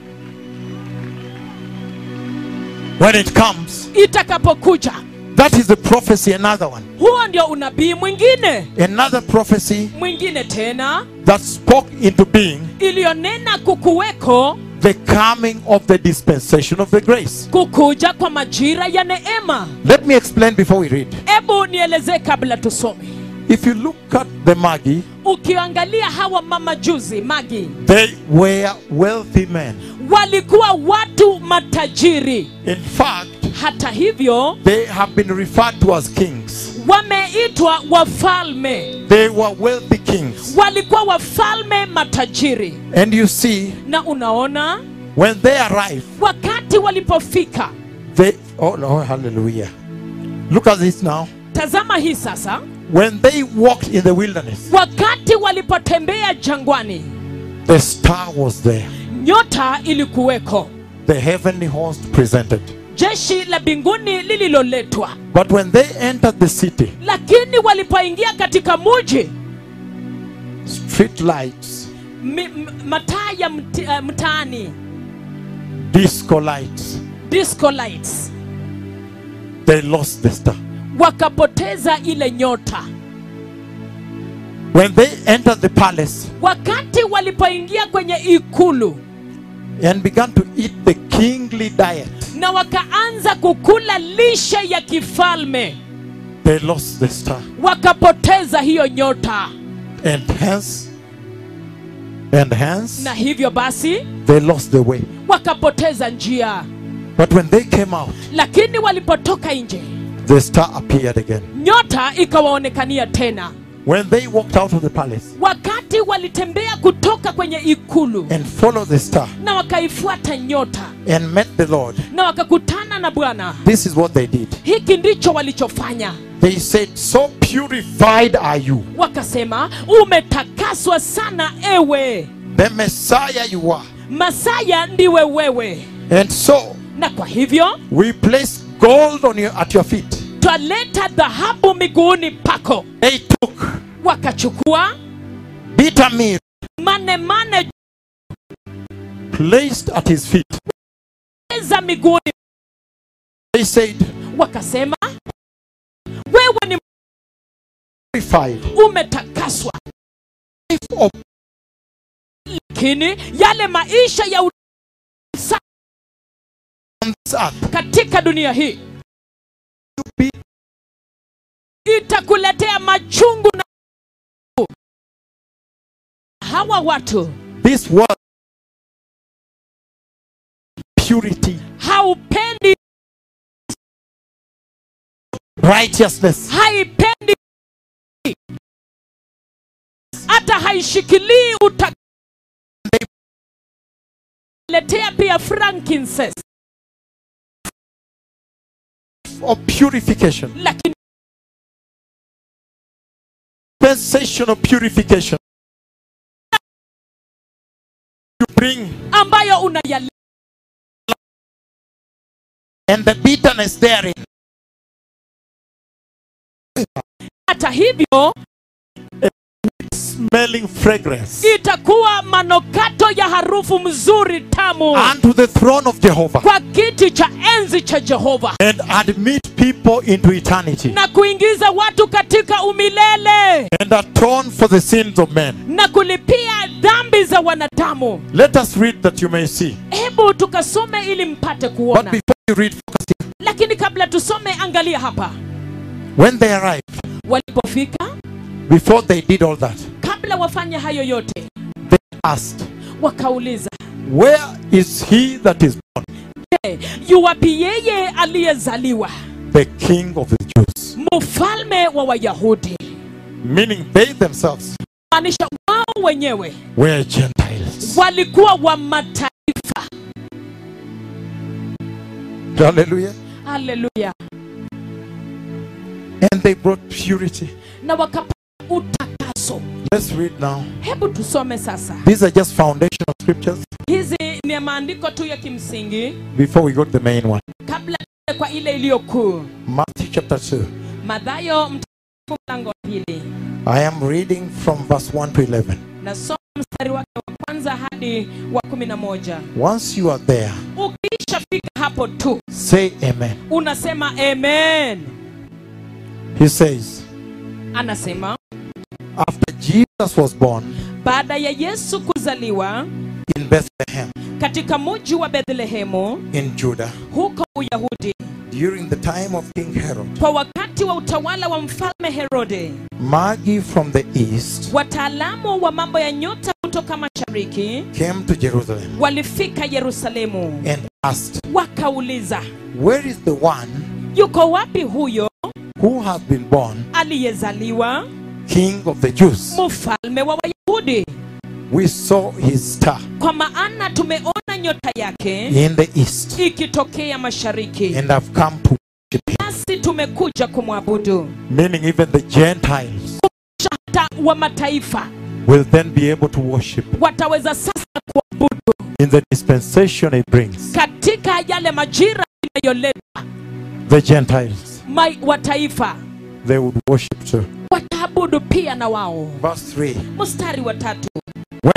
When it comes, itakapokuja that is the prophecy, another one. huo ndio unabii mwingine Another prophecy mwingine tena that spoke into being iliyonena kukuweko the coming of the dispensation of the grace. kukuja kwa majira ya neema Let me explain before we read. hebu nielezee kabla tusome If you look at the Magi, ukiangalia hawa mamajuzi magi they were wealthy men. walikuwa watu matajiri In fact, hata hivyo they have been referred to as kings. wameitwa wafalme They were wealthy kings. walikuwa wafalme matajiri And you see, na unaona when they arrived, wakati walipofika they oh no, hallelujah. Look at this now. tazama hii sasa When they walked in the wilderness, wakati walipotembea jangwani the star was there. nyota ilikuweko The heavenly host presented. jeshi la mbinguni lililoletwa But when they entered the city, lakini walipoingia katika muji street lights, mi, m, mataa ya mti, uh, mtaani disco lights. disco lights They lost the star. wakapoteza ile nyota When they entered the palace wakati walipoingia kwenye ikulu and began to eat the kingly diet, na wakaanza kukula lishe ya kifalme they lost the star. wakapoteza hiyo nyota And hence, and hence, na hivyo basi they lost the way. wakapoteza njia But when they came out, lakini walipotoka nje the star appeared again. nyota ikawaonekania tena When they walked out of the palace wakati walitembea kutoka kwenye ikulu and followed the star na wakaifuata nyota and met the Lord, na wakakutana na bwana this is what they did. hiki ndicho walichofanya They said, So purified are you, wakasema umetakaswa sana ewe the Messiah you are. masaya ndiwe wewe And so na kwa hivyo we place gold on your, at your feet. twaleta dhahabu miguuni pako They took wakachukua bitter meal manemane placed at his feet. za miguuni They said, wakasema wewe ni Purified umetakaswa life of lakini yale maisha ya u- sa- on this earth katika dunia hii to be itakuletea machungu na hawa watu this world purity, haupendi righteousness, haipendi hata haishikilii utaletea pia frankincense of purification, lakini sensation of purification. You bring ambayo unayale and the bitterness therein hata hivyo smelling fragrance itakuwa manokato ya harufu mzuri tamu unto the throne of Jehovah kwa kiti cha enzi cha jehova and admit people into eternity na kuingiza watu katika umilele and atone for the sins of men. na kulipia dhambi za wanadamu Let us read that you may see. hebu tukasome ili mpate But kuona before you read, focus here. lakini kabla tusome angalia hapa When they arrived, walipofika before they did all that, kabla wafanye hayo yote they asked, wakauliza Where is he that is born, "Je, yuwapi yeye aliyezaliwa the king of the Jews? mfalme wa wayahudi Meaning they themselves maanisha wao wenyewe were Gentiles. walikuwa wa mataifa Hallelujah. haleluya And they brought purity. na wakapata utakaso Let's read now. hebu tusome sasa These are just foundational scriptures hizi ni maandiko tu ya kimsingi before we go to the main one. kabla tuende kwa ile iliyo kuu Matthew chapter 2. madhayo mtakatifu mlango wa pili I am reading from verse 1 to 11. nasoma mstari wake wa kwanza hadi wa kumi na moja Once you are there, ukishafika hapo tu say amen. unasema amen He says, anasema After Jesus was born baada ya yesu kuzaliwa in Bethlehem katika muji wa bethlehemu in Judah, huko uyahudi during the time of King Herod, kwa wakati wa utawala wa mfalme herode Magi from the east wataalamu wa mambo ya nyota kutoka mashariki came to Jerusalem walifika yerusalemu and asked, wakauliza Where is the one yuko wapi huyo who has been born aliyezaliwa King of the Jews? mfalme wa wayahudi We saw his star kwa maana tumeona nyota yake in the east ikitokea mashariki and have come to worship him. nasi tumekuja kumwabudu Meaning, even the Gentiles hata wa mataifa will then be able to worship wataweza sasa kuabudu in the dispensation it brings. katika yale majira inayoleta The Gentiles, mai- wataifa they would worship too. wataabudu pia na wao Verse 3 mstari wa tatu When Herod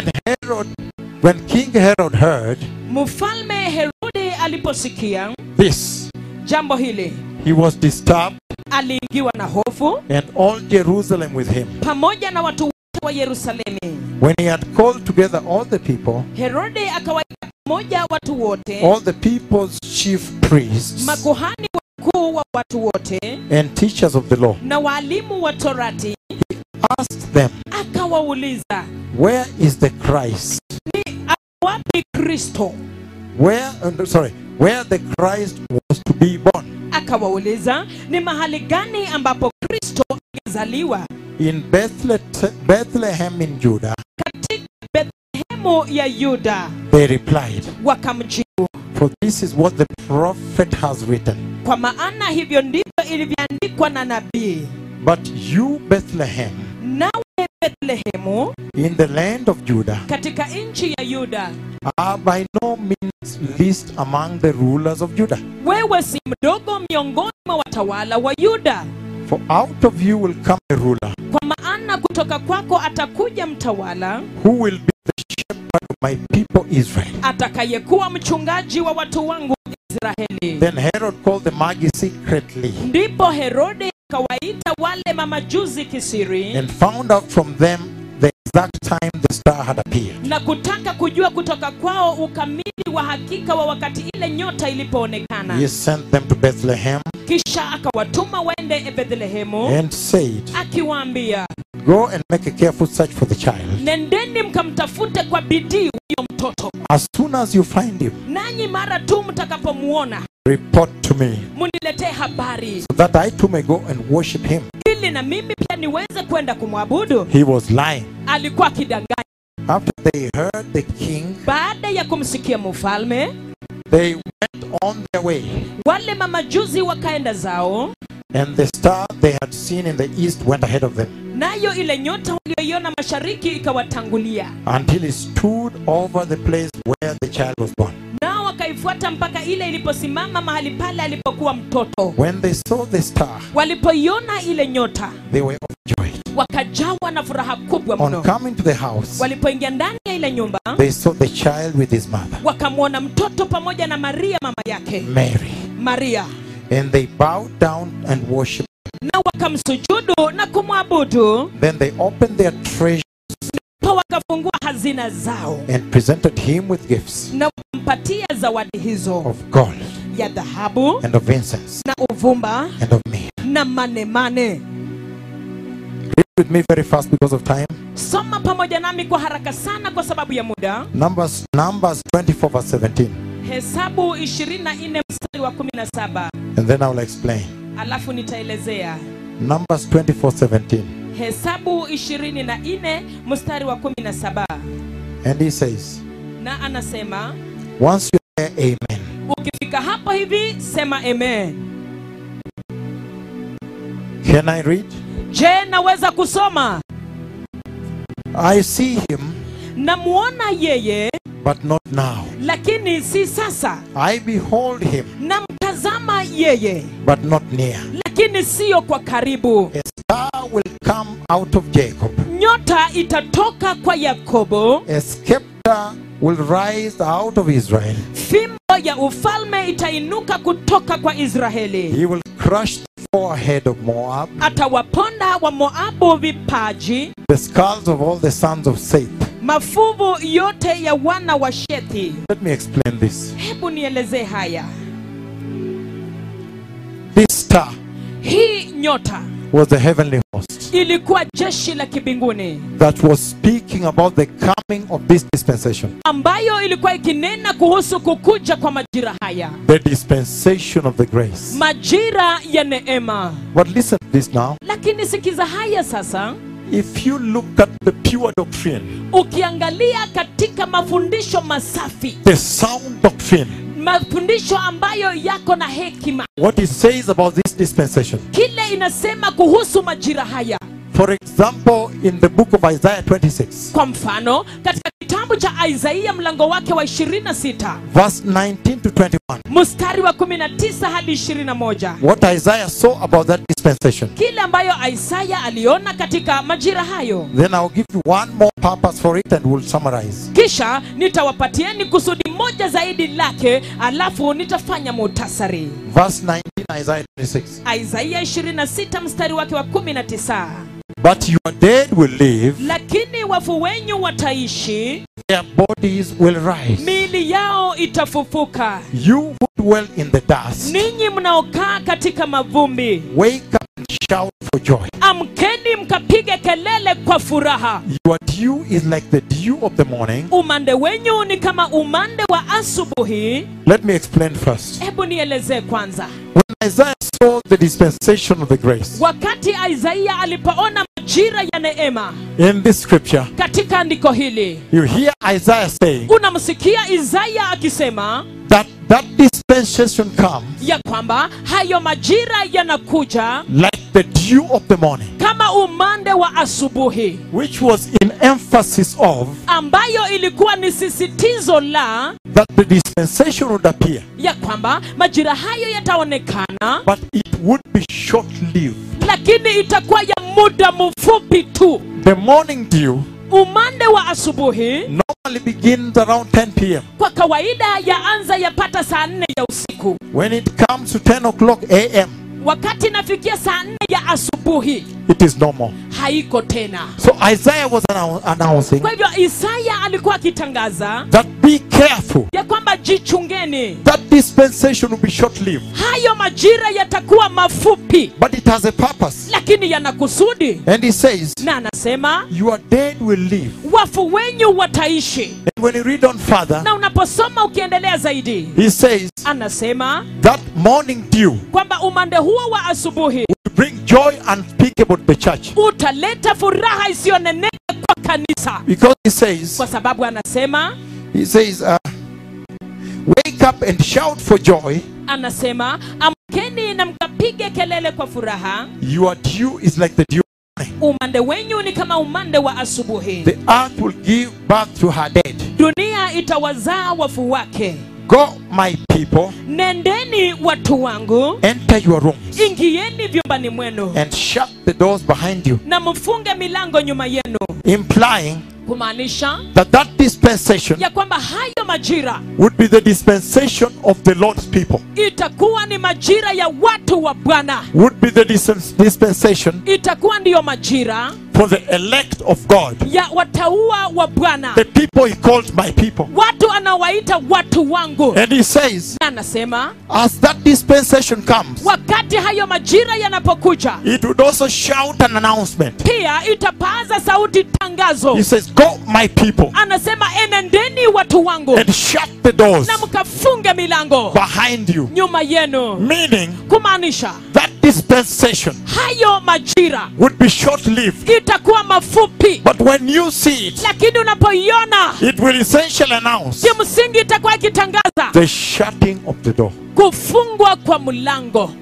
Herod, when King Herod heard mfalme herode aliposikia this, jambo hili he was disturbed, aliingiwa na hofu and all Jerusalem with him. pamoja na watu wote wa yerusalemi When he had called together all the people, herode akawaita pamoja watu wote all the people's chief priests makuhani wakuu wa watu wote and teachers of the law, na waalimu wa torati asked them, akawauliza Where is the Christ? ni wapi kristo Where, uh, sorry, where the Christ was to be born? akawauliza ni mahali gani ambapo kristo angezaliwa In Bethlehem, Bethlehem in Judah, katika bethlehemu ya yuda they replied, wakamjibu For this is what the prophet has written. kwa maana hivyo ndivyo ilivyoandikwa na nabii But you, Bethlehem, nawe bethlehemu in the land of Judah, katika nchi ya yuda are by no means least among the rulers of Judah. wewe si mdogo miongoni mwa watawala wa yuda For out of you will come a ruler kwa maana kutoka kwako atakuja mtawala who will be the shepherd of my people Israel. atakayekuwa mchungaji wa watu wangu israeli Then Herod called the Magi secretly ndipo herode akawaita wale mamajuzi kisiri and found out from them the exact time the star had appeared. na kutaka kujua kutoka kwao ukamili wa hakika wa wakati ile nyota ilipoonekana He sent them to Bethlehem kisha akawatuma waende bethlehemu and said, akiwaambia Go and make a careful search for the child. nendeni mkamtafute kwa bidii huyo mtoto As soon as you find him, nanyi mara tu mtakapomuona report to me muniletee habari so that I too may go and worship him. ili na mimi pia niweze kwenda kumwabudu He was lying. alikuwa akidanganya After they heard the king, baada ya kumsikia mfalme they went on their way. wale mamajuzi wakaenda zao And the star they had seen in the east went ahead of them nayo ile nyota walioiona mashariki ikawatangulia until it stood over the place where the child was born. nao wakaifuata mpaka ile iliposimama mahali pale alipokuwa mtoto When they saw the star, walipoiona ile nyota they were overjoyed. wakajawa na furaha kubwa On mno coming to the house, walipoingia ndani ya ile nyumba they saw the child with his mother, wakamwona mtoto pamoja na maria mama yake Mary. maria And they bowed down and worshipped. na wakamsujudu na kumwabudu Then they opened their treasure pa wakafungua hazina zao and presented him with gifts na wakampatia zawadi hizo of gold ya dhahabu and of incense na uvumba and of myrrh. na manemane Read with me very fast because of time. soma pamoja nami kwa haraka sana kwa sababu ya muda Numbers, Numbers 24 verse 17. hesabu 24 mstari wa 17 And then I will explain. alafu nitaelezea Numbers 24 17. hesabu 24 mstari wa 17 And he says, na anasema Once you're there, amen. ukifika hapo hivi sema amen Can I read? je naweza kusoma I see him, namuona yeye but not now. lakini si sasa I behold him, namtazama yeye but not near. lakini siyo kwa karibu A star will come out of Jacob. nyota itatoka kwa yakobo A scepter will rise out of Israel. fimbo ya ufalme itainuka kutoka kwa israeli He will crush the forehead of Moab, atawaponda wa moabu vipaji the skulls of all the sons of Seth. mafuvu yote ya wana wa shethi Let me explain this. hebu nielezee haya This star hii nyota was the heavenly host ilikuwa jeshi la kibinguni that was speaking about the coming of this dispensation, ambayo ilikuwa ikinena kuhusu kukuja kwa majira haya the dispensation of the grace. majira ya neema But listen to this now. lakini sikiza haya sasa If you look at the pure doctrine, ukiangalia katika mafundisho masafi the sound doctrine, mafundisho ambayo yako na hekima what it says about this dispensation, kile inasema kuhusu majira haya For example, in the book of Isaiah 26, kwa mfano katika kitabu cha isaia mlango wake wa 26 verse 19 to 21, mstari wa 19 hadi 21 what Isaiah saw about that dispensation. kile ambayo isaya aliona katika majira hayo Then I'll give you one more purpose for it and we'll summarize. kisha nitawapatieni kusudi moja zaidi lake alafu nitafanya muhtasari Verse 19, Isaiah 26. isaia 26 mstari wake wa 19 But your dead will live, lakini wafu wenyu wataishi their bodies will rise. miili yao itafufuka You who dwell in the dust, ninyi mnaokaa katika mavumbi wake up and shout for joy. amkeni mkapige kelele kwa furaha Your dew is like the dew of the morning. umande wenyu ni kama umande wa asubuhi Let me explain first. hebu nielezee kwanza When Isaiah saw the dispensation of the grace wakati isaia alipoona majira ya neema in this scripture, katika andiko hili you hear Isaiah saying unamsikia isaya akisema that that dispensation comes ya kwamba hayo majira yanakuja like the dew of the morning, kama umande wa asubuhi which was in emphasis of ambayo ilikuwa ni sisitizo la that the dispensation would appear, ya kwamba majira hayo yataonekana but it would be short lived. lakini itakuwa ya muda mfupi tu The morning dew umande wa asubuhi normally begins around 10 p.m. kwa kawaida yaanza yapata saa nne ya usiku When it comes to 10 o'clock a.m., wakati inafikia saa nne ya asubuhi it is normal. haiko tena So Isaiah was annou- announcing kwa hivyo isaya alikuwa akitangaza that be careful. ya kwamba jichungeni That dispensation will be short lived, hayo majira yatakuwa mafupi but it has a purpose. lakini yana kusudi And he says, na anasema Your dead will live. wafu wenyu wataishi And when you read on further, na unaposoma ukiendelea zaidi he says anasema that morning dew kwamba umande huo wa asubuhi will bring joy unspeakable to the church. utaleta furaha isiyoneneka kwa kanisa Because he says, kwa sababu anasema he says, uh, wake up and shout for joy. anasema amkeni na mkapige kelele kwa furaha Your dew is like the dew. of morning. umande wenyu ni kama umande wa asubuhi The earth will give birth to her dead. dunia itawazaa wafu wake Go, my people, nendeni watu wangu enter your rooms ingieni vyumbani mwenu and shut the doors behind you, na mfunge milango nyuma yenu implying kumaanisha that that dispensation ya kwamba hayo majira would be the dispensation of the Lord's people, itakuwa ni majira ya watu wa bwana would be the dis- dispensation itakuwa ndiyo majira for the elect of God, ya wataua wa bwana the people He called my people. watu anawaita watu wangu And He says, Na anasema as that dispensation comes, wakati hayo majira yanapokuja it would also shout an announcement. pia itapaza sauti tangazo He says, Go, my people, anasema enendeni watu wangu and shut the doors na mkafunge milango behind you. nyuma yenu Meaning kumaanisha that dispensation hayo majira would be short lived. itakuwa mafupi But when you see it, lakini unapoiona it will essentially announce kimsingi itakuwa ikitangaza the shutting of the door. kufungwa kwa mlango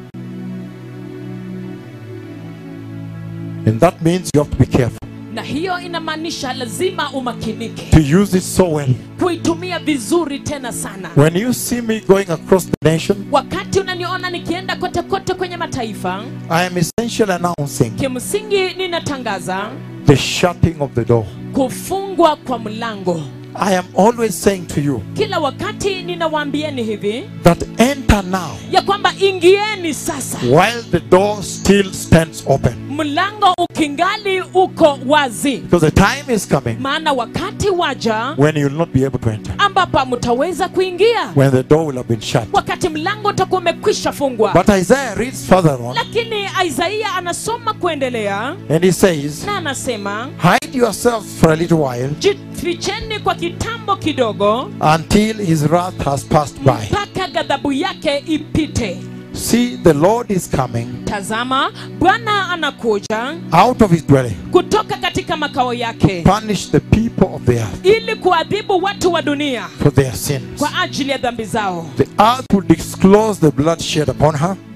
And that means you have to be careful na hiyo inamaanisha lazima umakinike to use it so well. kuitumia vizuri tena sana When you see me going across the nation, wakati unaniona nikienda kote kote kwenye mataifa I am essentially announcing kimsingi ninatangaza the shutting of the door. kufungwa kwa mlango I am always saying to you kila wakati ninawaambieni hivi that enter now ya kwamba ingieni sasa while the door still stands open. mlango ukingali uko wazi Because the time is coming maana wakati waja when you will not be able to enter, ambapo hamtaweza kuingia when the door will have been shut. wakati mlango utakuwa umekwisha fungwa But Isaiah reads further on lakini isaia anasoma kuendelea and he says, na anasema Hide yourselves for a little while jificheni kwa kitambo kidogo until his wrath has passed by. mpaka ghadhabu yake ipite See, the Lord is coming tazama bwana anakuja out of his dwelling, kutoka katika makao yake punish the people of the earth ili kuadhibu watu wa dunia for their sins. kwa ajili ya dhambi zao The earth will disclose the blood shed upon her, dunia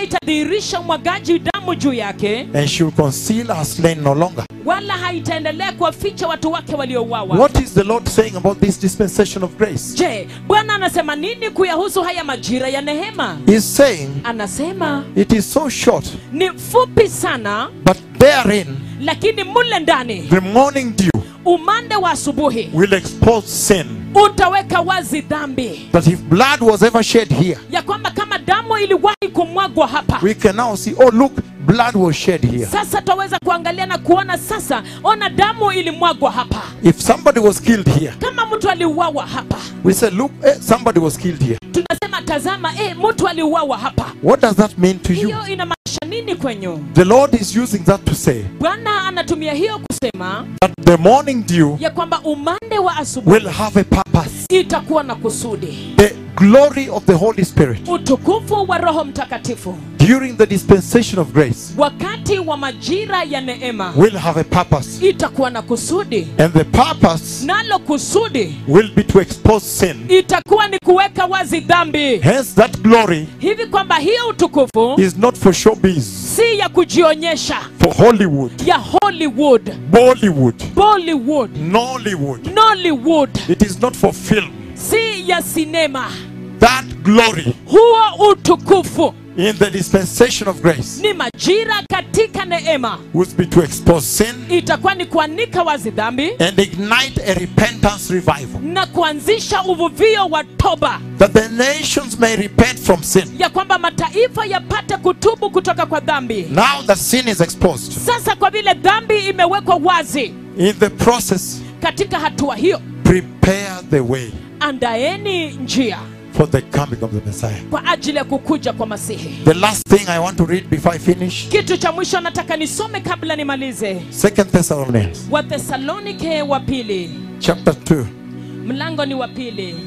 haitadhihirisha umwagaji damu juu yake and she will conceal her slain no longer. wala haitaendelea kuwaficha watu wake waliouawa What is the Lord saying about this dispensation of grace? je bwana anasema nini kuyahusu haya majira ya nehema He's saying anasema it is so short, ni fupi sana but therein lakini mule ndani the morning dew umande wa asubuhi will expose sin. utaweka wazi dhambi That if blood was ever shed here, ya kwamba kama damu iliwahi kumwagwa hapa we can now see, oh, look, blood was shed here. sasa twaweza kuangalia na kuona sasa ona damu ilimwagwa hapa If somebody was killed here, kama mtu aliuawa hapa we say, look, eh, somebody was killed here. tunasema tazama eh, mtu aliuawa hapa What does that mean to you? hiyo inamaanisha nini kwenyu The Lord is using that to say bwana anatumia hiyo kusema that the morning dew ya kwamba umande wa asubuhi will have a purpose. itakuwa na kusudi The glory of the Holy Spirit utukufu wa roho mtakatifu during the dispensation of grace wakati wa majira ya neema will have a purpose. itakuwa na kusudi And the purpose nalo kusudi will be to expose sin. itakuwa ni kuweka wazi dhambi Hence, that glory hivi kwamba hiyo utukufu is not for showbiz, si ya kujionyesha for Hollywood, ya hollywood Bollywood, bollywood Nollywood. nollywood It is not for film. si ya sinema That glory huo utukufu in the dispensation of grace ni majira katika neema will be to expose sin itakuwa ni kuanika wazi dhambi and ignite a repentance revival. na kuanzisha uvuvio wa toba That the nations may repent from sin. ya kwamba mataifa yapate kutubu kutoka kwa dhambi Now that sin is exposed, sasa kwa vile dhambi imewekwa wazi in the process, katika hatua hiyo prepare the way andaeni njia for the coming of the Messiah. kwa ajili ya kukuja kwa masihi The last thing I want to read before I finish kitu cha mwisho nataka nisome kabla nimalize Second Thessalonians wathesalonike wa pili chapter 2. mlango ni wa pili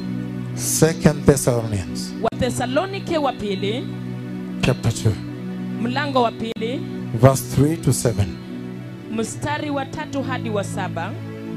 Second Thessalonians wathesalonike wa pili chapter 2. mlango wa pili Verse 3 to 7. mstari wa tatu hadi wa saba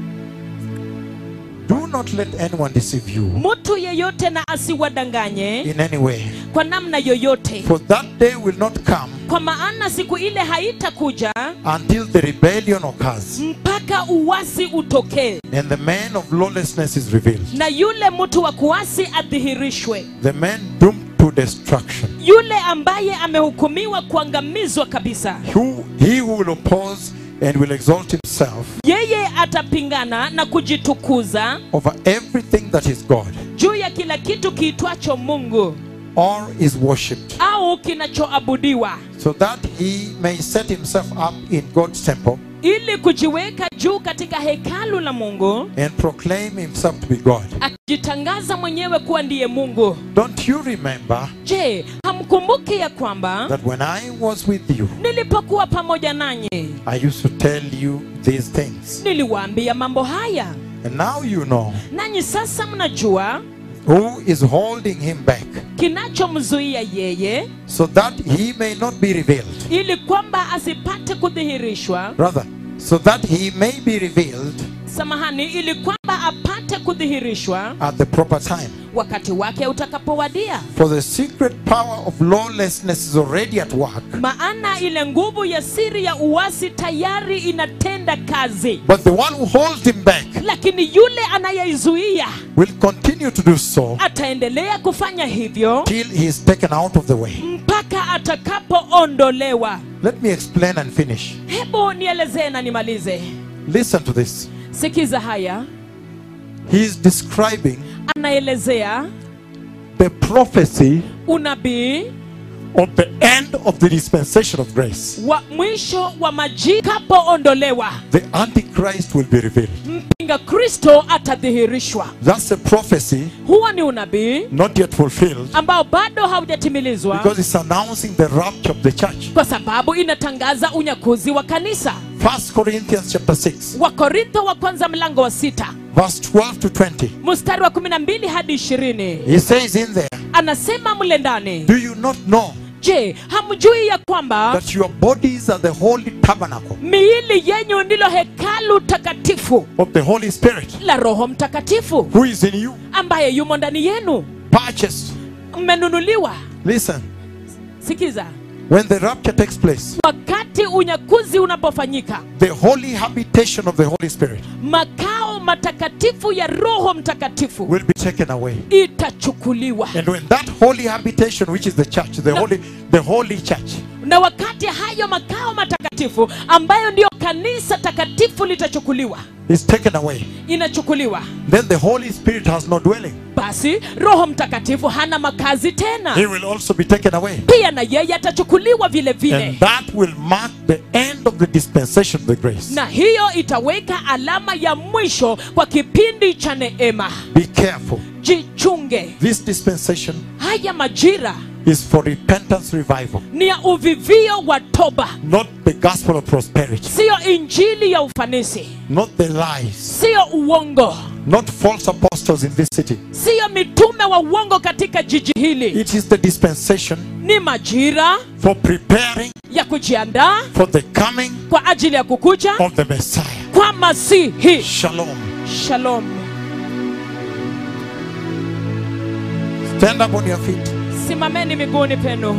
Do not let anyone deceive you mtu yeyote na asiwadanganye in any way. kwa namna yoyote For that day will not come kwa maana siku ile haitakuja until the rebellion occurs mpaka uwasi utokee and the man of lawlessness is revealed. na yule mtu wa kuasi adhihirishwe The man doomed to destruction. yule ambaye amehukumiwa kuangamizwa kabisa Who, he who will oppose and will exalt himself yeye atapingana na kujitukuza over everything that is God juu ya kila kitu kiitwacho mungu or is worshipped, au kinachoabudiwa so that he may set himself up in God's temple ili kujiweka juu katika hekalu la mungu and proclaim himself to be God. akijitangaza mwenyewe kuwa ndiye mungu Don't you remember je hamkumbuki ya kwamba that when I was with you, nilipokuwa pamoja nanyi I used to tell you these things? niliwaambia mambo haya And now you know nanyi sasa mnajua who is holding him back, kinachomzuia yeye so that he may not be revealed. ili kwamba asipate kudhihirishwa Rather, so that he may be revealed samahani ili kwamba apate kudhihirishwa at the proper time. wakati wake utakapowadia For the secret power of lawlessness is already at work, maana ile nguvu ya siri ya uasi tayari inatenda kazi but the one who holds him back lakini yule anayeizuia will continue to do so ataendelea kufanya hivyo till he is taken out of the way. mpaka atakapoondolewa Let me explain and finish. hebu nielezee na nimalize Listen to this. sikiza haya He is describing anaelezea the prophecy unabii of the end of the dispensation of grace. wa mwisho wa majikapoondolewa The Antichrist will be revealed. mpinga kristo atadhihirishwa That's a prophecy huwa ni unabii not yet fulfilled ambao bado haujatimilizwa because it's announcing the rapture of the church. kwa sababu inatangaza unyakuzi wa kanisa First Corinthians chapter 6, wakorintho wa kwanza mlango wa sita verse 12 to 20. mstari wa 12 hadi 20 He says in there, anasema mle ndani Do you not know je hamjui ya kwamba that your bodies are the holy tabernacle miili yenyu ndilo hekalu takatifu of the Holy Spirit la roho mtakatifu who is in you, ambaye yumo ndani yenu purchased? mmenunuliwa Listen, sikiza When the rapture takes place, wakati unyakuzi unapofanyika the holy habitation of the Holy Spirit makao matakatifu ya roho mtakatifu will be taken away. itachukuliwa And when that holy habitation, which is the church, the holy, the holy church, na wakati hayo makao matakatifu ambayo ndiyo kanisa takatifu litachukuliwa is taken away, inachukuliwa then the Holy Spirit has no dwelling. basi roho mtakatifu hana makazi tena He will also be taken away. pia na yeye atachukuliwa vile vile And that will mark the end of the dispensation of the grace. na hiyo itaweka alama ya mwisho kwa kipindi cha neema Be careful. jichunge This dispensation haya majira is for repentance revival, ni ya uvivio wa toba not the gospel of prosperity, siyo injili ya ufanisi not the lies, siyo uongo not false apostles in this city. siyo mitume wa uongo katika jiji hili It is the dispensation ni majira for preparing ya kujiandaa for the coming kwa ajili ya kukuja of the Messiah. kwa masihi Shalom. shalom Stand up on your feet. simameni miguuni penu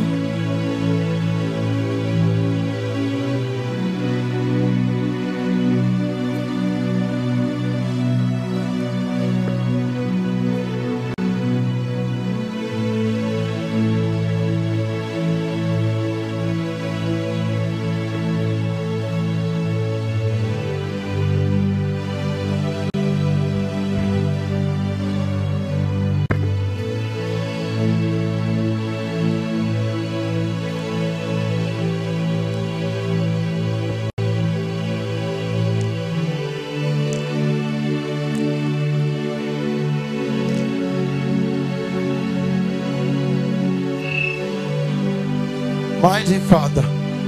Mighty Father.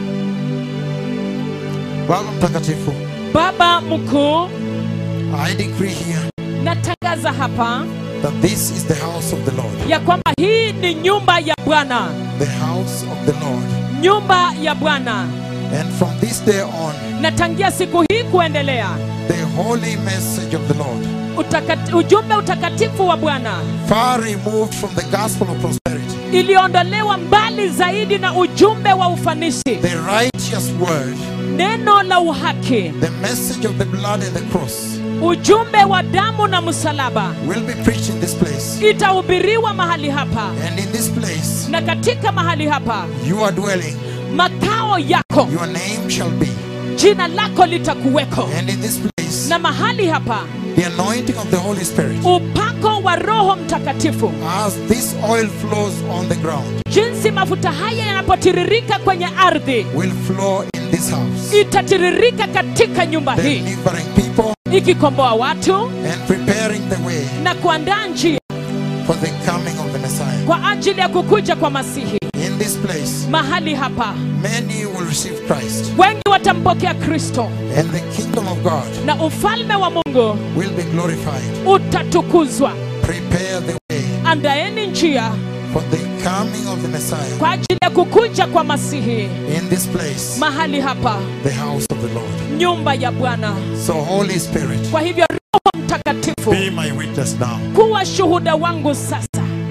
Baba mtakatifu, baba mkuu I decree here natangaza hapa that this is the house of the Lord. ya kwamba hii ni nyumba ya bwana The house of the Lord. nyumba ya bwana And from this day on, na tangia siku hii kuendelea the holy message of the Lord, utakati, ujumbe utakatifu wa bwana far removed from the gospel of prosperity, iliondolewa mbali zaidi na ujumbe wa ufanisi the righteous word, neno la uhaki the message of the blood and the cross ujumbe wa damu na msalaba will be preached in this place. itahubiriwa mahali hapa And in this place, na katika mahali hapa you are dwelling. makao yako Your name shall be. jina lako litakuweko And in this place, na mahali hapa the anointing of the Holy Spirit, upako wa roho mtakatifu as this oil flows on the ground, jinsi mafuta haya yanapotiririka kwenye ardhi will flow in this house, itatiririka katika nyumba hii delivering people ikikomboa watu and preparing the way na kuandaa njia for the coming of the Messiah. kwa ajili ya kukuja kwa masihi In this place, mahali hapa many will receive Christ, wengi watampokea kristo and the kingdom of God na ufalme wa mungu will be glorified. utatukuzwa Prepare the way andaeni njia for the coming of the Messiah. kwa ajili ya kukuja kwa masihi In this place, mahali hapa the house of the Lord. nyumba ya bwana So, Holy Spirit, kwa hivyo roho mtakatifu be my witness now. kuwa shuhuda wangu sasa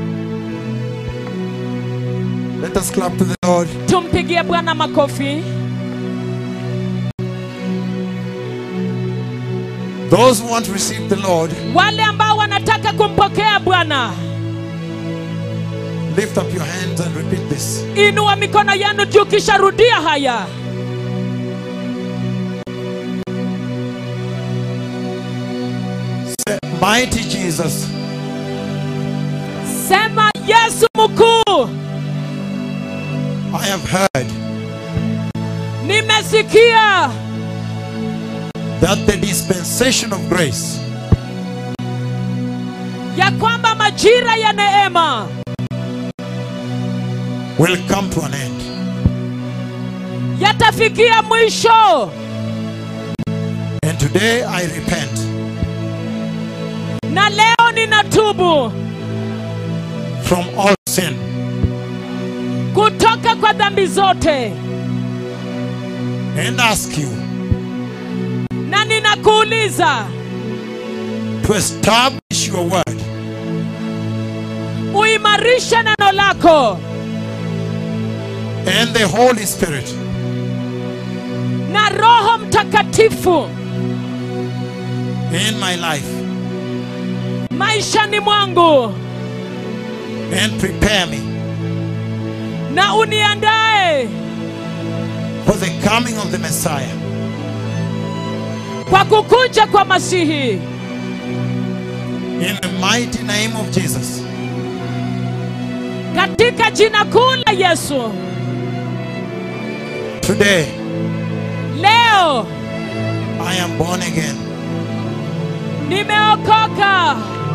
Let us clap to the Lord. tumpigie bwana makofi Those who want to receive the Lord, wale ambao wanataka kumpokea bwana lift up your hands and repeat this. inua mikono yenu juu kisha rudia haya Say, Mighty Jesus, sema yesu mkuu I have heard nimesikia that the dispensation of grace ya kwamba majira ya neema will come to an end. yatafikia mwisho And today I repent na leo ninatubu from all sin kutoka kwa dhambi zote and ask you na ninakuuliza to establish your word uimarishe neno lako and the Holy Spirit na roho mtakatifu in my life maishani mwangu and prepare me na uniandae for the coming of the Messiah. kwa kukuja kwa masihi In the mighty name of Jesus. katika jina kuu la yesu Today, leo I am born again. nimeokoka